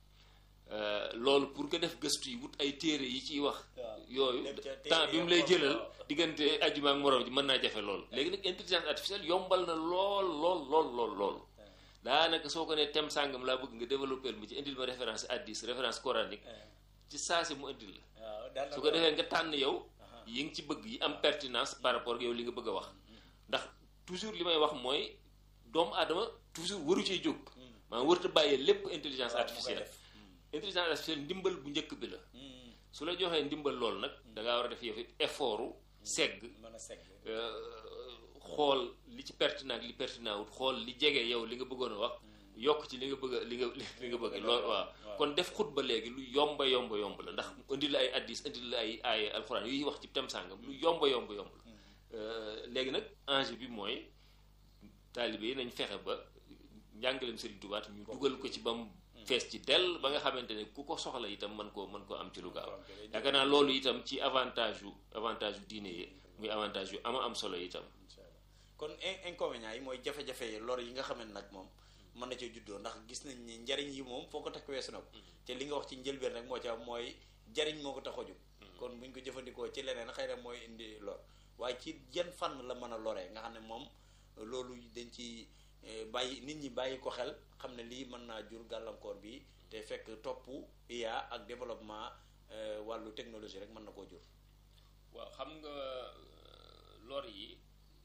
Euh, loolu pour nga def gëstu yi wut ay téere yi ciy wax waaw. yooyu Dem ca téere temps bi mu ya lay xool, jëlal waaw. diggante ajjuma ak morom ji mën naa jafe lool léegi nag intelligence artificielle yombal na lool lool lool lool lool daanaka soo ko ne thème sàngam laa bëgg nga développer mi ci indil ma référence hadis référence coranique ci saasi mu indil la waaw daal su ko defee nga tànn yow yi nga ci bëgg yi am pertinence par rapport ak yow li nga bëgg a wax ndax toujours li may wax mooy doomu aadama toujours waru cee jóg maanaam warut a bàyyee lépp intelligence waaw, mu koy artificielle def. intelligence artificielle ndimbal bu njëkk bi la su la joxee ndimbal loolu nag da ngaa war a def yow it effortu segg mën a segg euh, xool li ci pertinent ak li pertinent wut xool li jege yow li nga bëggoon a wax yokk ci li nga bëgg a li nga li nga bëgg loolu waaw kon def xutba léegi lu yomba yomba yomb la ndax indi la ay addis indi la ay ay alxuraan yuy wax ci tem sàngam lu yomba yomba yomb la léegi nag enjeu bi mooy taalibe yi nañ fexe ba njàngaleem Serigne Touba ñu dugal ko ci ba mu fees ci dell ba nga xamante ne ku ko soxla itam mën koo mën koo am ci lu gaaw yaakaar naa loolu itam ci avantage yu avantage yu diine yi muy avantage yu ama am solo itam kon inconvénients yi mooy jafe-jafe yi lor yi nga xam ne nag moom mën na cee juddoo ndax gis nañ ni njariñ yi moom foo ko takk weesu na ko te li nga wax ci njëlbeen rek moo ci am mooy jariñ moo ko tax a jóg kon buñ ko jëfandikoo ci leneen xëy na mooy indi lor waaye ci yan fànn la mën a loree nga xam ne moom loolu dañ ci bàyyi nit ñi bàyyi ko xel xam ne lii mën naa jur gàllankoor bi te fekk topp IA ak développement wàllu technologie rek mën na koo jur waaw xam nga lor yi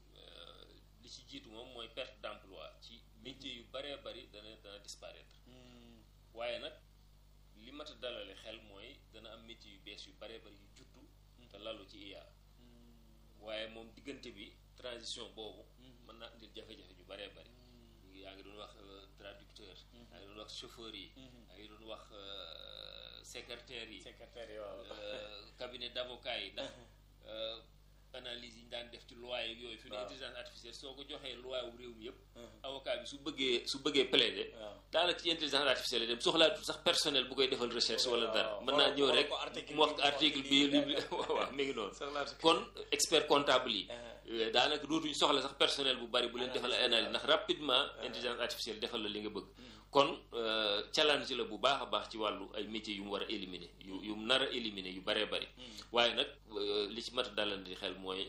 li ci jiitu moom mooy perte d'emploi ci métier yu baree bari dana dana disparaître waaye nag li mat a dalale xel mooy dana am métier yu bees yu baree bari yu juddu te lalu ci IA waaye moom diggante bi transition boobu mën naa indil jafe-jafe yu baree bari yaa ngi doon wax traducteur yaa ngi doon wax chauffeur yi yaa ngi doon wax secrétaire yi secrétaire yi waaw cabinet d'avocat yi ndax analyse yi ñu daan def ci loi yi yooyu fi ne intelligence artificielle soo ko joxee loi wu réew mi yëpp avocat bi su bëggee su bëggee plaider daanaka ci intelligence artificielle dem soxlaatul sax personnel bu koy defal recherche wala dara mën naa ñëw rek mu wax article bi li waaw mi ngi noonu kon expert comptable yi daanaka dootuñu soxla sax personnel bu bari bu leen defal ay analyse ndax rapidement intelligence artificielle defal la li nga bëgg kon challenge la bu baax a baax ci wàllu ay métiers yu mu war a éliminer yu yu mu nar a éliminer yu baree bari waaye nag li ci mat a dalandi xel mooy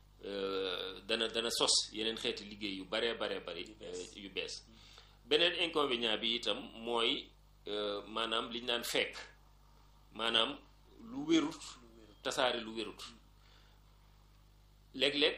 dana dana sos yeneen xeeti liggéey yu baree baree bari yu bees beneen inconvénient bi itam mooy maanaam li ñu naan fekk maanaam lu wérut tasaare lu wérut léeg-léeg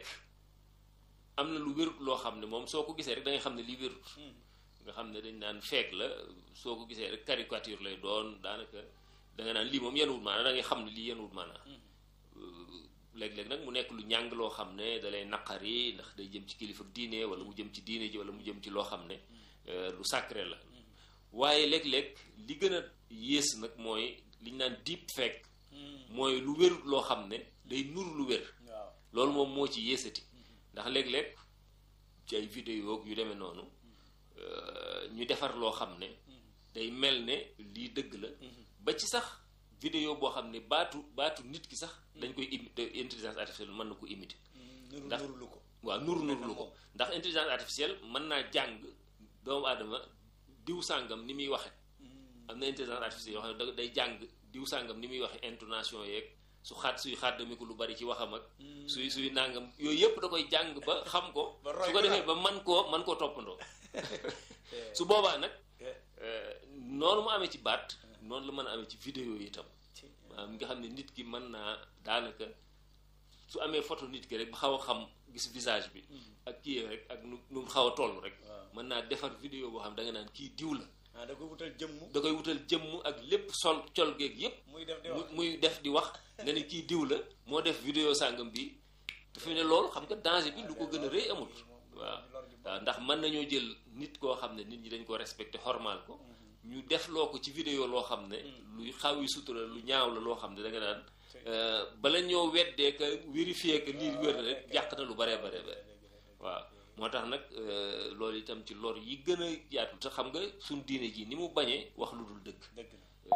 am na lu wérut loo xam ne moom soo ko gisee rek da ngay xam ne lii wérut nga xam ne dañ naan feek la soo ko gisee rek caricature lay doon daanaka da nga naan lii moom yenuwut maanaa da ngay xam ne lii yenuwut maanaa léeg-léeg nag mu nekk lu ñàng loo xam ne da lay naqari ndax day jëm ci kilifa diine wala mu jëm ci diine ji wala mu jëm ci loo xam ne lu sacré la waaye léeg-léeg li gën a yées nag mooy li ñu naan deep fake mooy lu wérut loo xam ne day nur lu wér loolu moom moo ci yéesati ndax léeg-léeg ci ay vidéo yu demee noonu ñu defar loo xam ne day mel ne lii dëgg la ba ci sax vidéo boo xam ne baatu baatu nit ki sax dañ koy imiter intelligence artificielle mën na ko imiter ndax nurulu ko waaw nuru nurulu ko ndax intelligence artificielle mën naa jàng doomu aadama diw sàngam ni muy waxe am na intelligence artificielle yoo xam ne day jàng diw sàngam ni muy waxe intonation yeeg su xaat suy xàddami ko lu bari ci waxam ak suy suy nàngam yooyu yëpp da koy jàng ba xam ko su ko defee ba man koo man koo toppandoo su boobaa nag noonu mu amee ci baat noonu la mën a amee ci vidéo yi itam maanaam nga xam ne nit ki mën naa daanaka su amee photo nit ki rek ba xaw a xam gis visage bi ak kii rek ak nu nu mu xaw a toll rek mën naa defar vidéo boo xam da nga naan kii diw la ah da koy wutal jëmm da koy wutal jëmm ak lépp sol col geeg yépp muy def di wax muy def di wax nga ne kii diw la moo def vidéo sàngam bi dafa ne loolu xam nga danger bi lu ko gën a rëy amul waaw waaw ndax mën nañoo jël nit koo xam ne nit ñi dañ ko respecté xormaal ko ñu def loo ko ci vidéo loo xam ne luy xaw yi sutura lu ñaaw la loo xam ne da nga naan bala ñoo weddee ka vérifier que lii wér na rek yàq na lu baree bare bare waaw moo tax nag loolu itam ci lor yi gën a yaatu te xam nga suñ diine ji ni mu bañee wax lu dul dëgg dëgg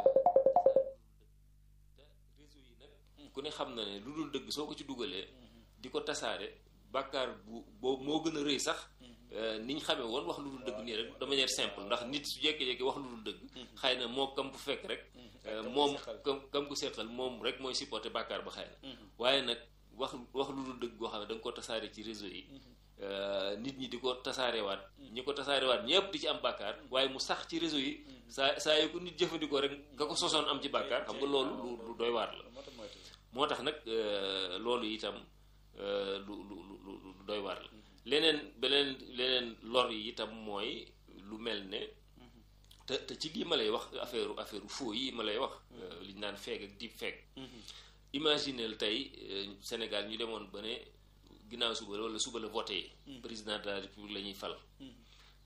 te réseau yi nag ku ne xam na ne lu dul dëgg soo ko ci dugalee di ko tasaare bàkkaar bu boobu moo gën a rëy sax ni ñu xamee woon wax lu dul dëgg nii rek de manière simple ndax nit su jékki-jékki wax lu dul dëgg xëy na moo kam bu fekk rek moom kam kam ku seqal moom rek mooy supporté bàkkaar ba xëy na waaye nag wax wax lu dul dëgg goo xam ne da nga ko tasaare ci réseau yi nit ñi di ko tasaarewaat ñi ko tasaarewaat ñëpp di ci am bàkkaar waaye mu sax ci réseau yi saa saa yu ko nit jëfandikoo rek nga ko sosoon am ci bàkkaar xam nga loolu lu lu doy waar la moo tax nag loolu itam lu lu lu lu doy waar la leneen beneen leneen lor yi itam mooy lu mel ne te te ci lii ma lay wax affaire affaire faux yi ma lay wax li ñu naan feeg ak deep feeg imagineel tey Sénégal ñu demoon ba ne ginnaaw suba wala suba la voté président de la république la ñuy fal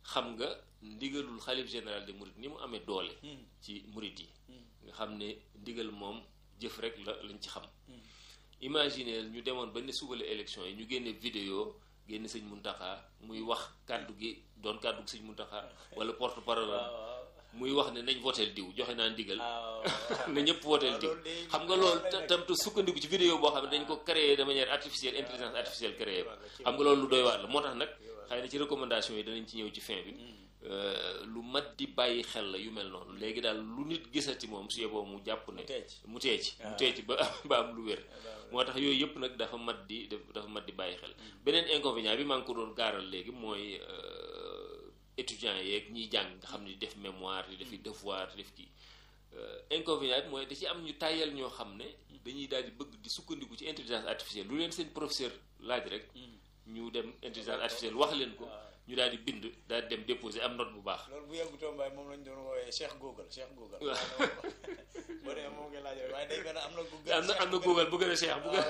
xam nga ndigalul xalif général de murit ni mu amee doole ci murit yi nga xam ne ndigal moom jëf rek la lañ ci xam imagineel ñu demoon ba ne suba la élection yi ñu génne vidéo génne sëñ Muntaxa muy wax kàddu gi doon kàddu gi sëñ Muntaxa wala porte parole muy wax ne nañ voteel diw joxe naa ndigal na ñëpp voteel diw xam nga loolu tam te sukkandiku ci vidéo boo xam ne dañ ko créé de manière artificielle intelligence artificielle créé ko xam nga loolu lu doy waar la moo tax nag xëy na ci recommandation yi danañ ci ñëw ci fin bi lu mat di bàyyi xel la yu mel noonu léegi daal lu nit gisati moom su yeboo mu jàpp ne mu tee ci mu tee ci ba ba am lu wér moo tax yooyu yëpp nag dafa mat di dafa mat di bàyyi xel beneen inconvénient bi maa ngi ko doon gaaral léegi mooy étudiants yeeg ñiy jàng nga xam ne di def mémoire di defi devoir di def kii inconvénient bi mooy da ci am ñu tàyyal ñoo xam ne dañuy daal di bëgg di sukkandiku ci intelligence artificielle lu leen seen professeur laaj rek ñu dem intelligence artificielle wax leen ko ñu daal di bind daal di dem déposer am note bu baax. loolu bu yàggu tombaay moom lañ doon woowee Cheikh Google Cheikh Google. waaw boo demee moom ngay laaj waaye day gën a am na Google. am na am na Google bu gën a Cheikh bu gën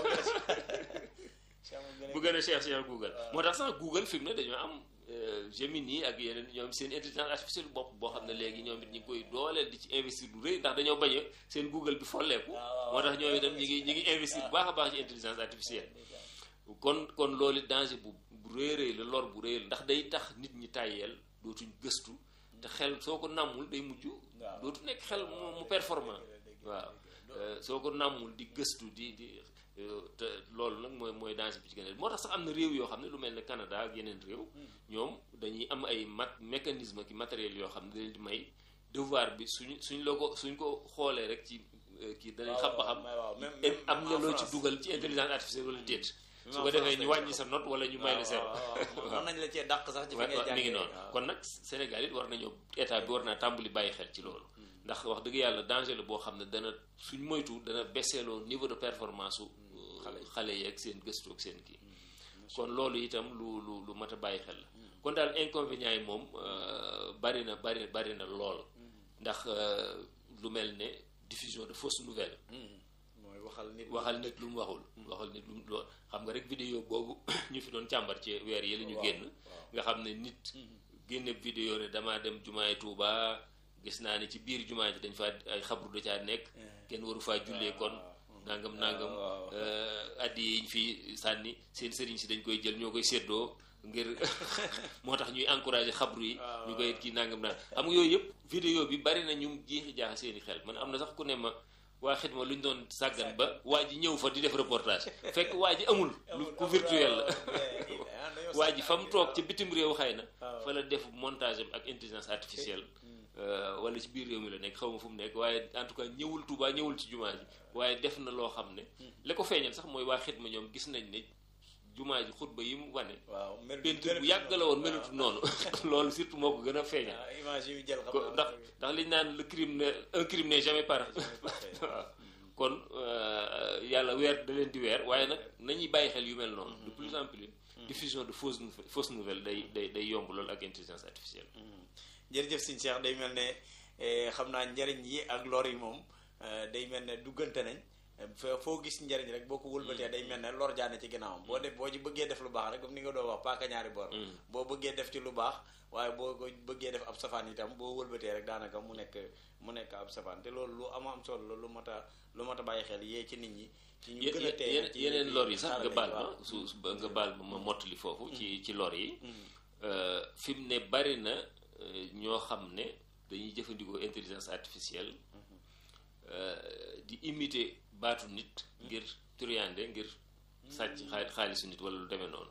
a bu gën a Cheikh Cheikh Google. moo tax sax Google fi mu ne dañoo am Gemini ak yeneen ñoom seen intelligence artificielle bopp boo xam ne léegi ñoom it ñi ngi koy dooleel di ci investir lu rëy ndax dañoo bañ a seen Google bi folleeku. moo tax ñoom itam ñi ngi ñi ngi investir bu baax a baax ci intelligence artificielle. kon kon loolu danger bu bu rëy rëy la lor bu rëy la ndax day tax nit ñi tàyyeel dootuñ gëstu te xel soo ko nàmmul day mujj dootu nekk xel mu performant waaw soo ko nàmmul di gëstu di di te loolu nag mooy mooy danger bi ci gën a moo tax sax am na réew yoo xam ne lu mel ne Canada ak yeneen réew ñoom dañuy am ay mat mécanisme ki matériel yoo xam ne dañ di may devoir bi suñ suñ la ko suñ ko xoolee rek ci kii danañ xam ba xam am na loo ci dugal ci intelligence artificielle wala déet su ko defee ñu wàññi sa note wala ñu may la zéro mën nañ la cee dàq sax ci fi ngay mi ngi noonu kon nag Sénégal it war nañoo état bi war naa tàmbali bàyyi xel ci loolu ndax wax dëgg yàlla danger la boo xam ne dana suñ moytu dana baisseloo niveau de performance su xale yeeg seen gëstu ak seen kii kon loolu itam lu lu lu mat a bàyyi xel la kon daal inconvénients yi moom bari na bari bari na lool ndax lu mel ne diffusion de fausses nouvelles waxal nit waxal nit lu mu waxul waxal nit lu mu loo xam nga rek vidéo boobu ñu fi doon càmbar ci weer yi la ñu génn nga xam ne nit génne vidéo ne damaa dem jumaay Tuuba gis naa ne ci biir jumaa ji dañ fa ay xabru da caa nekk kenn waru faa jullee kon nangam nangam addi yiñ fi sànni seen sëriñ si dañ koy jël ñoo koy séddoo ngir moo tax ñuy encouragé xabru yi ñu koy kii nangam naan xam nga yooyu yëpp vidéo bi bari na ñu jiixi jaaxa seeni xel man am na sax ku ne ma waa xidma lu ñu doon sàggan ba waa ji ñëw fa di def reportage fekk waa ji amul lu ku virtuel la waa ji fa mu toog ci bitim réew xëy na fa la def montage am ak intelligence artificielle wala ci biir réew mi la nekk xaw ma fu mu nekk waaye en tout cas ñëwul Tuubaa ñëwul ci jumaa ji waaye def na loo xam ne la ko feeñal sax mooy waa xidma ñoom gis nañ ne jumaa ji xutba yi mu wane peinture bu yàgg la woon melutu noonu loolu surtout moo ko gën a feeñal ndax ndax liñ naan le crime ne un crime n'est jamais parfait waaw kon yàlla weer da leen di weer waaye nag nañuy bàyyi xel yu mel noonu de plus en plus diffusion de fausses fausses nouvelles day day day yomb loolu ak intelligence artificielle jërëjëf Sëñ Cheikh day mel ne xam naa njariñ yi ak lor yi moom day mel ne duggante nañ foo gis njariñ rek boo ko wëlbatee day mel ne lor jaane ci ginnaawam boo def boo ci bëggee def lu baax rek comme ni nga doon wax paaka ñaari bor boo bëggee def ci lu baax waaye boo ko bëggee def ab safaan itam boo wëlbatee rek daanaka mu nekk mu nekk ab safaan te loolu lu am am solo la lu mat a lu mat a bàyyi xel yee ci nit ñi ci ñu gën a tey yeneen lor yi sax nga baal ma su nga baal ma ma mottali foofu ci ci lor yi fi mu ne bari na ñoo xam ne dañuy jëfandikoo intelligence artificielle di imiter baatu nit ngir turiyande ngir sàcc xaalisu nit wala lu demee noonu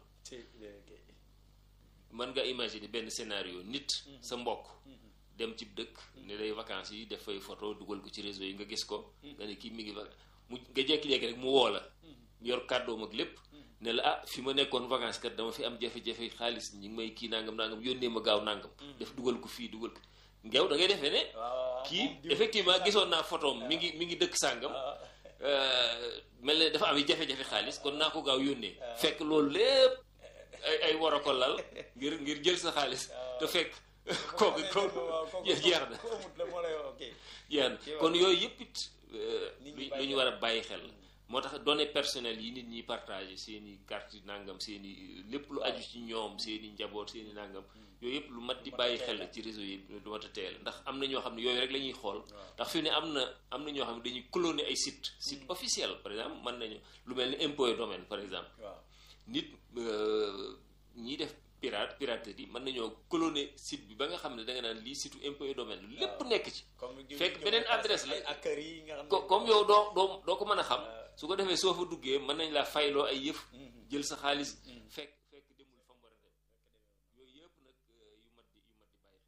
mën nga imaginer benn scénario nit sa mbokk dem ci dëkk ne day vacances yi def fay photo dugal ko ci réseau yi nga gis ko nga ne kii mi ngi mu nga jékki-jékki rek mu woo la yor kàddoom ak lépp ne la ah fi ma nekkoon vacances kat dama fi am jafe-jafe xaalis ñi ngi may kii nangam nangam yónnee ma gaaw nangam def dugal ko fii dugal ko ngeew da ngay defee ne kii effectivement gisoon naa photoom mi ngi mi ngi dëkk sàngam mel ne dafa am jafe-jafe xaalis kon naa ko gaaw yónnee fekk loolu lépp ay ay war a ko lal ngir ngir jël sa xaalis te fekk kooku kooku jeex na jeex na kon yooyu yëpp it lu ñu war a bàyyi xel moo tax données personnelles yi nit ñi partagé seen i carte nangam seen i lépp lu aju ci ñoom seen i njaboot seen i nangam yooyu yëpp lu mat di bàyyi xel ci réseau yi lu mat a teel ndax am na ñoo xam ne yooyu rek la ñuy xool ndax fi ne am na am na ñoo xam ne dañuy cloner ay site site officiel par exemple mën nañu lu mel ni impôt et domaine par exemple nit ñiy def pirate piraterie mën nañoo cloner site bi ba nga xam ne da nga naan lii site impôt et domaine lépp nekk ci fekk beneen adresse la comme yow doo doo doo ko mën a xam su ko defee soo fa duggee mën nañ laa fayloo ay yëf jël sa xaalis fekk fekk demul fa mu war a dem yooyu yëpp nag yu mat di yu mat di bàyyi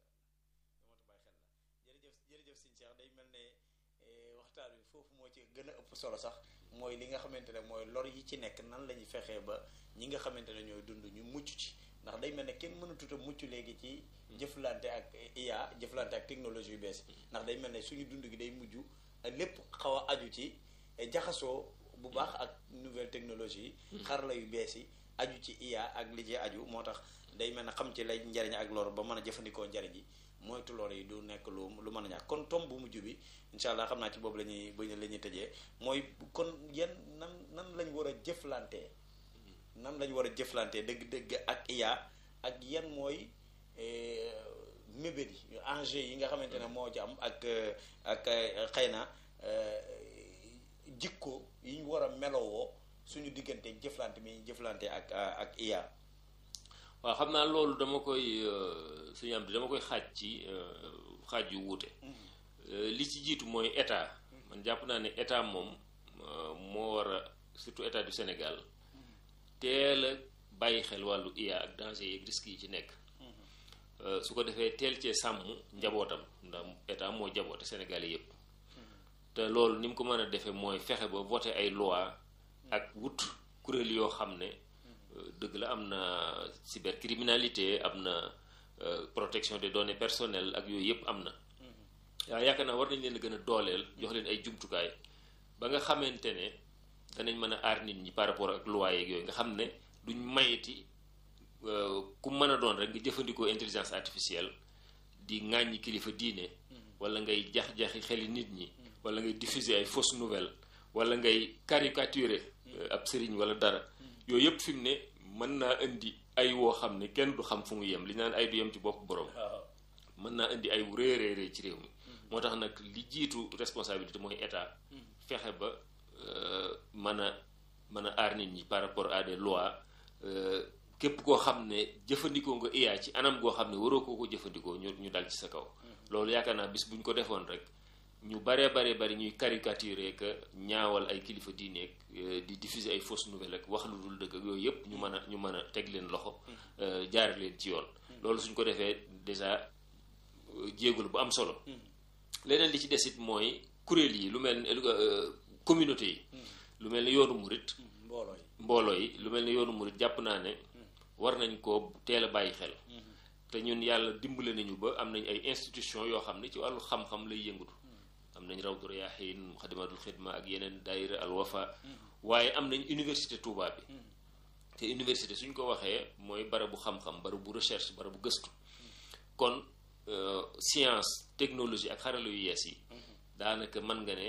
xel jërëjëf jërëjëf sëñ Cheikh day mel ne waxtaan wi foofu moo ci gën a ëpp solo sax mooy li nga xamante ne mooy lor yi ci nekk nan la ñuy fexee ba ñi nga xamante ne ñooy dund ñu mucc ci ndax day mel ne kenn mënatut a mucc léegi ci jëflante ak IA jëflante ak technologie yu bees ndax day mel ne suñu dund gi day mujj lépp xaw a aju ci jaxasoo bu baax ak nouvelle technologie yi xarala yu bees yi aju ci IA ak li ci aju moo tax day mel ne xam ci lay njariñ ak lor ba mën a jëfandikoo njariñ yi moytu lor yi du nekk lu lu mën a ñàkk kon tom bu mujj bi incha allah xam naa ci boobu la ñuy ba la ñuy tëjee mooy kon yan nan nan lañ war a jëflantee nan lañ war a jëflantee dëgg-dëgg ak IA ak yan mooy mébét yi enjeu yi nga xamante ne moo ci am ak ak xëy na jikko yi ñu war a melowoo suñu diggante jëflante mi jëflante ak ak IA waaw xam naa loolu dama koy suñu am dama koy xaaj ci xaaj yu wuute li ci jiitu mooy état man jàpp naa ne état moom moo war a surtout état du Sénégal teel a bàyyi xel wàllu IA ak danger yeeg risques yi ci nekk su ko defee teel cee sàmm njabootam ndax état moo jaboote Sénégal yépp te loolu ni mu ko mën a defee mooy fexe ba voter ay loi ak wut kuréel yoo xam ne dëgg la am na cybercriminalité am na protection des données personnelles ak yooyu yëpp am na waaw yaakaar naa war nañ leen a gën a dooleel jox leen ay jumtukaay ba nga xamante ne danañ mën a aar nit ñi par rapport ak loi yeeg yooyu nga xam ne duñ mayeti ku mën a doon rek nga jëfandikoo intelligence artificielle di ŋàññi kilifa diine wala ngay jax-jaxi xeli nit ñi wala ngay diffuser ay fausses nouvelles wala ngay caricaturer ab sëriñ wala dara yooyu yëpp fi mu ne mën naa indi ay woo xam ne kenn du xam fu mu yem li naan ay du yem ci bopp borom mën naa indi ay réy réy ci réew mi moo tax nag li jiitu responsabilité mooy état fexe ba mën a mën a aar nit ñi par rapport à des lois képp koo xam ne jëfandikoo nga IA ci anam goo xam ne waroo koo ko jëfandikoo ñu ñu dal ci sa kaw loolu yaakaar naa bis bu ñu ko defoon rek ñu baree bare bari ñuy caricaturer que ñaawal ay kilifa diineeg di diffuser ay fausses nouvelles ak wax lu dul dëgg ak yooyu yëpp ñu mën a ñu mën a teg leen loxo jaar leen ci yoon loolu suñ ko defee déjà jéegul bu am solo leneen li ci desit mooy kuréel yi lu mel ni communauté yi lu mel ni yoonu murit mbooloo yi mbooloo yi lu mel ni yoonu murit jàpp naa ne war nañ ko teel a bàyyi xel te ñun yàlla dimbale nañu ba am nañ ay institution yoo xam ne ci wàllu xam-xam lay yëngatu am nañ rawdu riyaahin xadimatul xidma ak yeneen daayira al wafa waaye am nañ université Touba bi te université suñ ko waxee mooy barabu xam-xam barabu recherche barabu gëstu kon science technologie ak xarala yu yees yi daanaka mën nga ne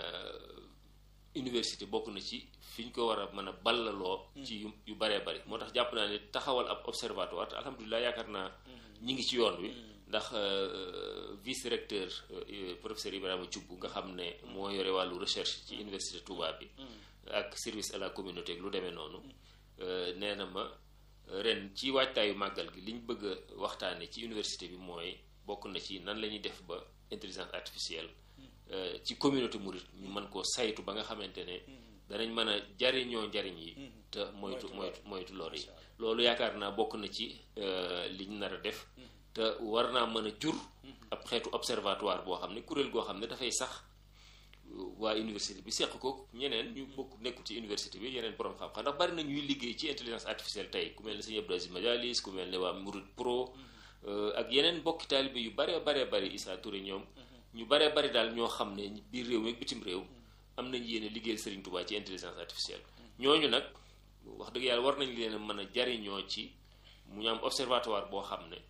université bokk na ci fi ñu ko war a mën a ballaloo ci yu yu baree bari moo tax jàpp naa ne taxawal ab observatoire te alhamdulilah yaakaar naa ñi ngi ci yoon wi ndax vice recteur professeur Ibrahima Thioub nga xam ne moo yore wàllu recherche ci université Touba bi ak service à la communauté ak lu demee noonu nee na ma ren ci waajtaayu màggal gi li ñu bëgg a waxtaane ci université bi mooy bokk na ci nan la ñuy def ba intelligence artificielle ci communauté mouride ñu mën koo saytu ba nga xamante ne danañ mën a jariñoo njariñ yi te moytu moytu moytu lor yi loolu yaakaar naa bokk na ci liñ nar a def te war naa mën a jur ab xeetu observatoire boo xam ne kuréel goo xam ne dafay sax waa université bi seq ko ñeneen ñu bokk nekku ci université bi yeneen borom xam-xam ndax bari na ñuy liggéey ci intelligence artificielle tey ku mel ne sëñ Abdou Aziz Majalis ku mel ne waa Mouride Pro ak yeneen bokki taalibe yu baree baree bari Issa Touré ñoom ñu baree bari daal ñoo xam ne biir réew mi ak bitim réew am nañ yéene liggéeyal Serigne Touba ci intelligence artificielle ñooñu nag wax dëgg yàlla war nañ leen a mën a jariñoo ci mu ñu am observatoire boo xam ne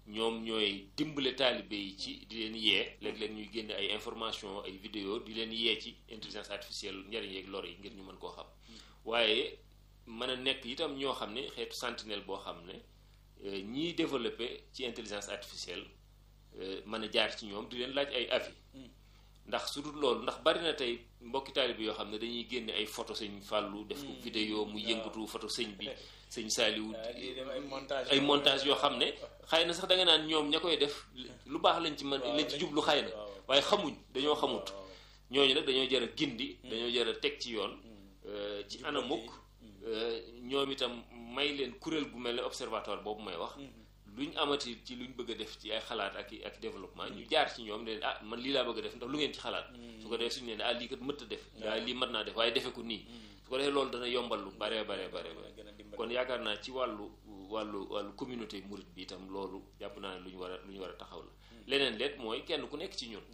ñoom ñooy dimbale taalibe yi ci di leen yee léeg-léeg ñuy génne ay information ay vidéo di leen yee ci intelligence artificielle njariñ yeeg lor yi ngir ñu mën koo xam waaye mën a nekk itam ñoo xam ne xeetu sentinelle boo xam ne ñiy développé ci intelligence artificielle mën a jaar ci ñoom di leen laaj ay avis ndax su dul loolu ndax bari na tey mbokki taalibe yoo xam ne dañuy génne ay photo sëñ Fàllu def ko vidéo mu yëngatu photo sëñ bi sëñ Saaliwu ay montage yoo xam ne xëy na sax da nga naan ñoom ña koy def lu baax lañ ci mën lañ ci jublu xëy na waaye xamuñ dañoo xamut ñooñu nag dañoo jar a gindi dañoo jar a teg ci yoon ci anamuk ñoom itam may leen kuréel gu mel ne observatoire boobu may wax luñ amati ci luñ bëgg a def ci ay xalaat ak ak développement ñu jaar ci ñoom ne ah man lii laa bëgg a def ndax lu ngeen ci xalaat su ko defee suñu ne ah lii kat mët a def waaye lii mën naa def waaye defe ko nii su ko defee loolu dana yombal lu bare bare bare kon yaakaar naa ci wàllu wàllu wàllu communauté murit bi itam loolu jàpp naa ne lu ñu war a lu ñu war a taxaw la leneen leet mooy kenn ku nekk ci ñun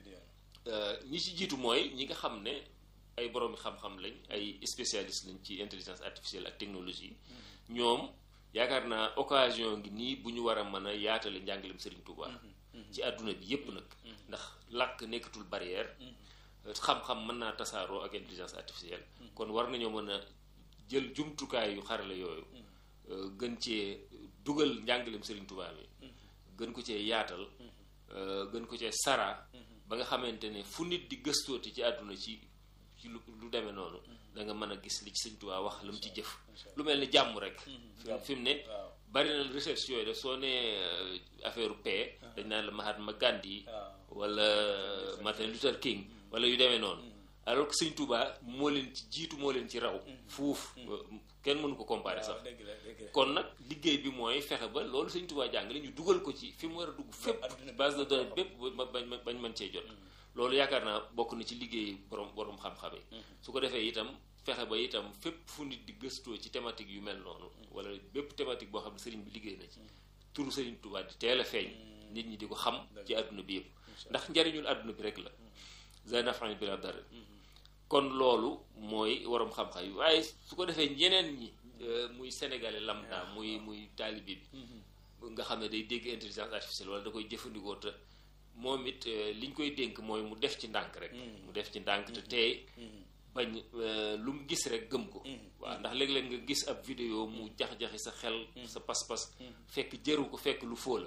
ñi ci jiitu mooy ñi nga xam ne ay boroomi xam-xam lañ ay spécialiste lañ ci intelligence artificielle ak technologie ñoom yaakaar naa occasion ngi nii bu ñu war a mën a yaatale njàngalem Serigne Touba ci àdduna bi yépp nag ndax làkk nekkatul barrière xam-xam mën naa tasaaroo ak intelligence artificielle kon war nañoo mën a jël jumtukaay yu xarale yooyu gën cee dugal njàngalem Serigne Touba mi gën ko cee yaatal gën ko cee sara ba nga xamante ne fu nit di gëstooti ci àdduna ci ci lu lu demee noonu da nga mën a gis li ci Sëñ Tuubaa wax la mu ci jëf lu mel ni jàmm rek fi mu ne bari na recherche yooyu def soo nee affaire paix dañ naan la Mahatma Gandhi wala Martin Luther King wala yu demee noonu alors que Sëñ Tuubaa moo leen ci jiitu moo leen ci raw fuuf kenn mënu ko comparer sax kon nag liggéey bi mooy fexe ba loolu Sëñ Tuubaa jàngale ñu dugal ko ci fi mu war a dugg fépp base de données bépp bañ bañ mën cee jot loolu yaakaar naa bokk na ci liggéey borom borom xam-xam yi su ko defee itam fexe ba itam fépp fu nit di gëstoo ci thématique yu mel noonu wala bépp thématique boo xam ne sëriñ bi liggéey na ci turu sëriñ Tuubaa di teel a feeñ nit ñi di ko xam ci àdduna bi yëpp ndax njariñul àdduna bi rek la zanafan bi la dara kon loolu mooy waroom xam-xam yi waaye su ko defee ñeneen ñi muy sénégalais lambda muy muy taalibe bi nga xam ne day dégg intelligence artificielle wala da koy jëfandikoo te moom it li ñu koy dénk mooy mu def ci ndànk rek mu def ci ndànk te tey bañ lu mu gis rek gëm ko waaw ndax léeg-léeg nga gis ab vidéo mu jax-jaxi sa xel sa pas-pas fekk jëru ko fekk lu foo la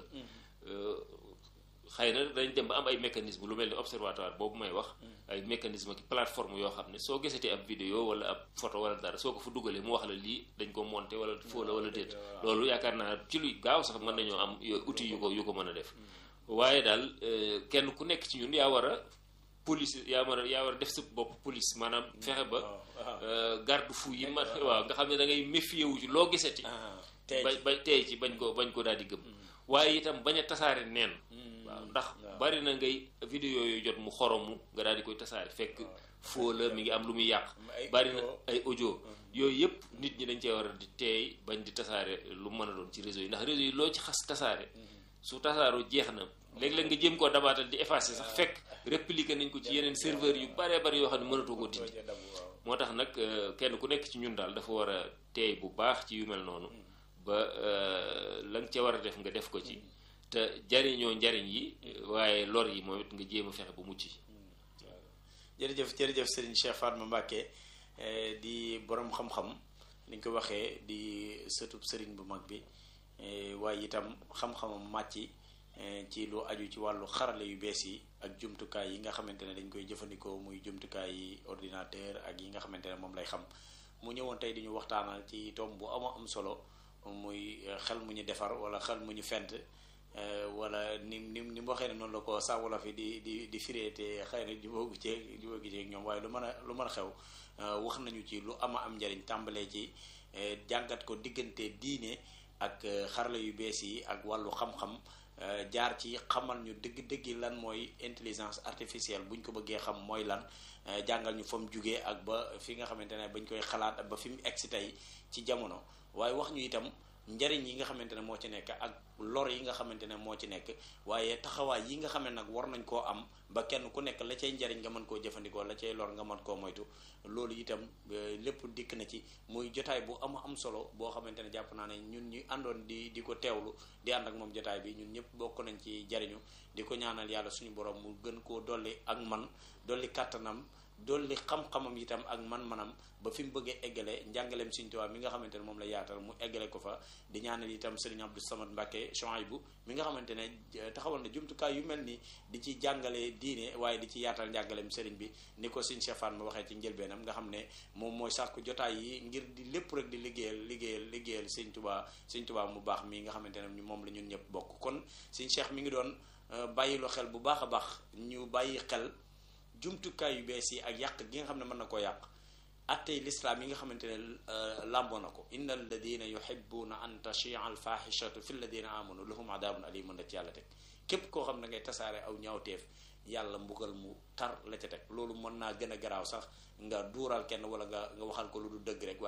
xëy na dañ dem ba am ay mécanisme lu mel ni observatoire boobu may wax ay mécanisme ki plateforme yoo xam ne soo gisatee ab vidéo wala ab photo wala dara soo ko fa dugalee mu wax la lii dañ ko monté wala foo la wala déet loolu yaakaar naa ci luy gaaw sax mën nañoo am outil yu ko yu ko mën a def waaye daal kenn ku nekk ci ñun yaa war a police yaa war a yaa war a def sa bopp police maanaam fexe ba garde fou yi ma waaw nga xam ne da ngay méfier wu ci loo gisati ba ba tey ci bañ ko bañ ko daal di gëm waaye itam bañ a tasaare neen waaw ndax bari na ngay vidéo yooyu jot mu xoromu nga daal di koy tasaare fekk foo la mi ngi am lu muy yàq bari na ay audio yooyu yëpp nit ñi dañ cee war a di teey bañ di tasaare lu mën a doon ci réseau yi ndax réseau yi loo ci xas tasaare su tasaaroo jeex na léeg-léeg nga jëm koo dabaatal di effacer sax fekk répliquer nañ ko ci yeneen serveur yu baree bari yoo xam ne mënatoo ko dindi moo tax nag kenn ku nekk ci ñun daal dafa war a teey bu baax ci yu mel noonu ba la nga ca war a def nga def ko ci te jariñoo njariñ yi waaye lor yi moom it nga jéem a fexe ba mucc jërëjëf jërëjëf Serigne Cheikh Fatma Mbacké di borom xam-xam ni ñu ko waxee di sëtub Serigne bu mag bi waaye itam xam-xamam màcc ci lu aju ci wàllu xarale yu bees yi ak jumtukaay yi nga xamante ne dañ koy jëfandikoo muy jumtukaay yi ordinateur ak yi nga xamante ne moom lay xam mu ñëwoon tey di ñu waxtaanal ci tomb bu ama am solo muy xel mu ñu defar wala xel mu ñu fent wala ni ni ni mu waxee ne noonu la ko saa wolof yi di di di firee te xëy na jubóogu ceeg jubóogu ceeg ñoom waaye lu mën a lu mën a xew wax nañu ci lu ama am njariñ tàmbalee ci jàngat ko diggante diine ak xarala yu bees yi ak wàllu xam-xam jaar ci xamal ñu dëgg-dëgg lan mooy intelligence artificielle bu ñu ko bëggee xam mooy lan jàngal ñu fa mu jugee ak ba fi nga xamante ne bañ koy xalaat ba fi mu egsi tey ci jamono waaye wax ñu itam njariñ yi nga xamante ne moo ci nekk ak lor yi nga xamante ne moo ci nekk waaye taxawaay yi nga xam ne nag war nañ koo am ba kenn ku nekk la cay njariñ nga mën koo jëfandikoo la cay lor nga mën koo moytu loolu itam lépp dikk na ci muy jotaay bu am am solo boo xamante ne jàpp naa ne ñun ñu àndoon di di ko teewlu di ànd ak moom jotaay bi ñun ñëpp bokk nañ ci jariñu di ko ñaanal yàlla suñu borom mu gën koo dolli ak man dolli kàttanam dolli xam-xamam itam ak man-manam ba fi mu bëggee eggale njàngaleem Sëriñ Tuubaa mi nga xamante ne moom la yaatal mu eggale ko fa di ñaanal itam Sëriñ Abdou Samad Mbàkke Chouaïbou mi nga xamante ne taxawal na jumtukaay yu mel ni di ci jàngale diine waaye di ci yaatal njàngaleem sëriñ bi ni ko Sëriñ Cheikh Fall ma waxee ci njëlbeenam nga xam ne moom mooy sàkku jotaay yi ngir di lépp rek di liggéeyal liggéeyal liggéeyal Sëriñ Tuubaa Sëriñ Tuubaa mu baax mi nga xamante ne moom la ñun ñëpp bokk kon Sëriñ Cheikh mi ngi doon bàyyiloo xel bu baax a baax ñu bàyyi xel jumtukaay yu bees yi ak yàq gi nga xam ne mën na koo yàq attey lislaam yi nga xamante ne làmboo na ko inna alladina yuhibbuna an tachia al fahishatu fi alladina amanu lahum adabun alimun la ci yàlla teg képp koo xam ne ngay tasaare aw ñaawteef yàlla mbugal mu tar la ca teg loolu mën naa gën a garaaw sax nga duural kenn wala nga nga waxal ko lu du dëgg rek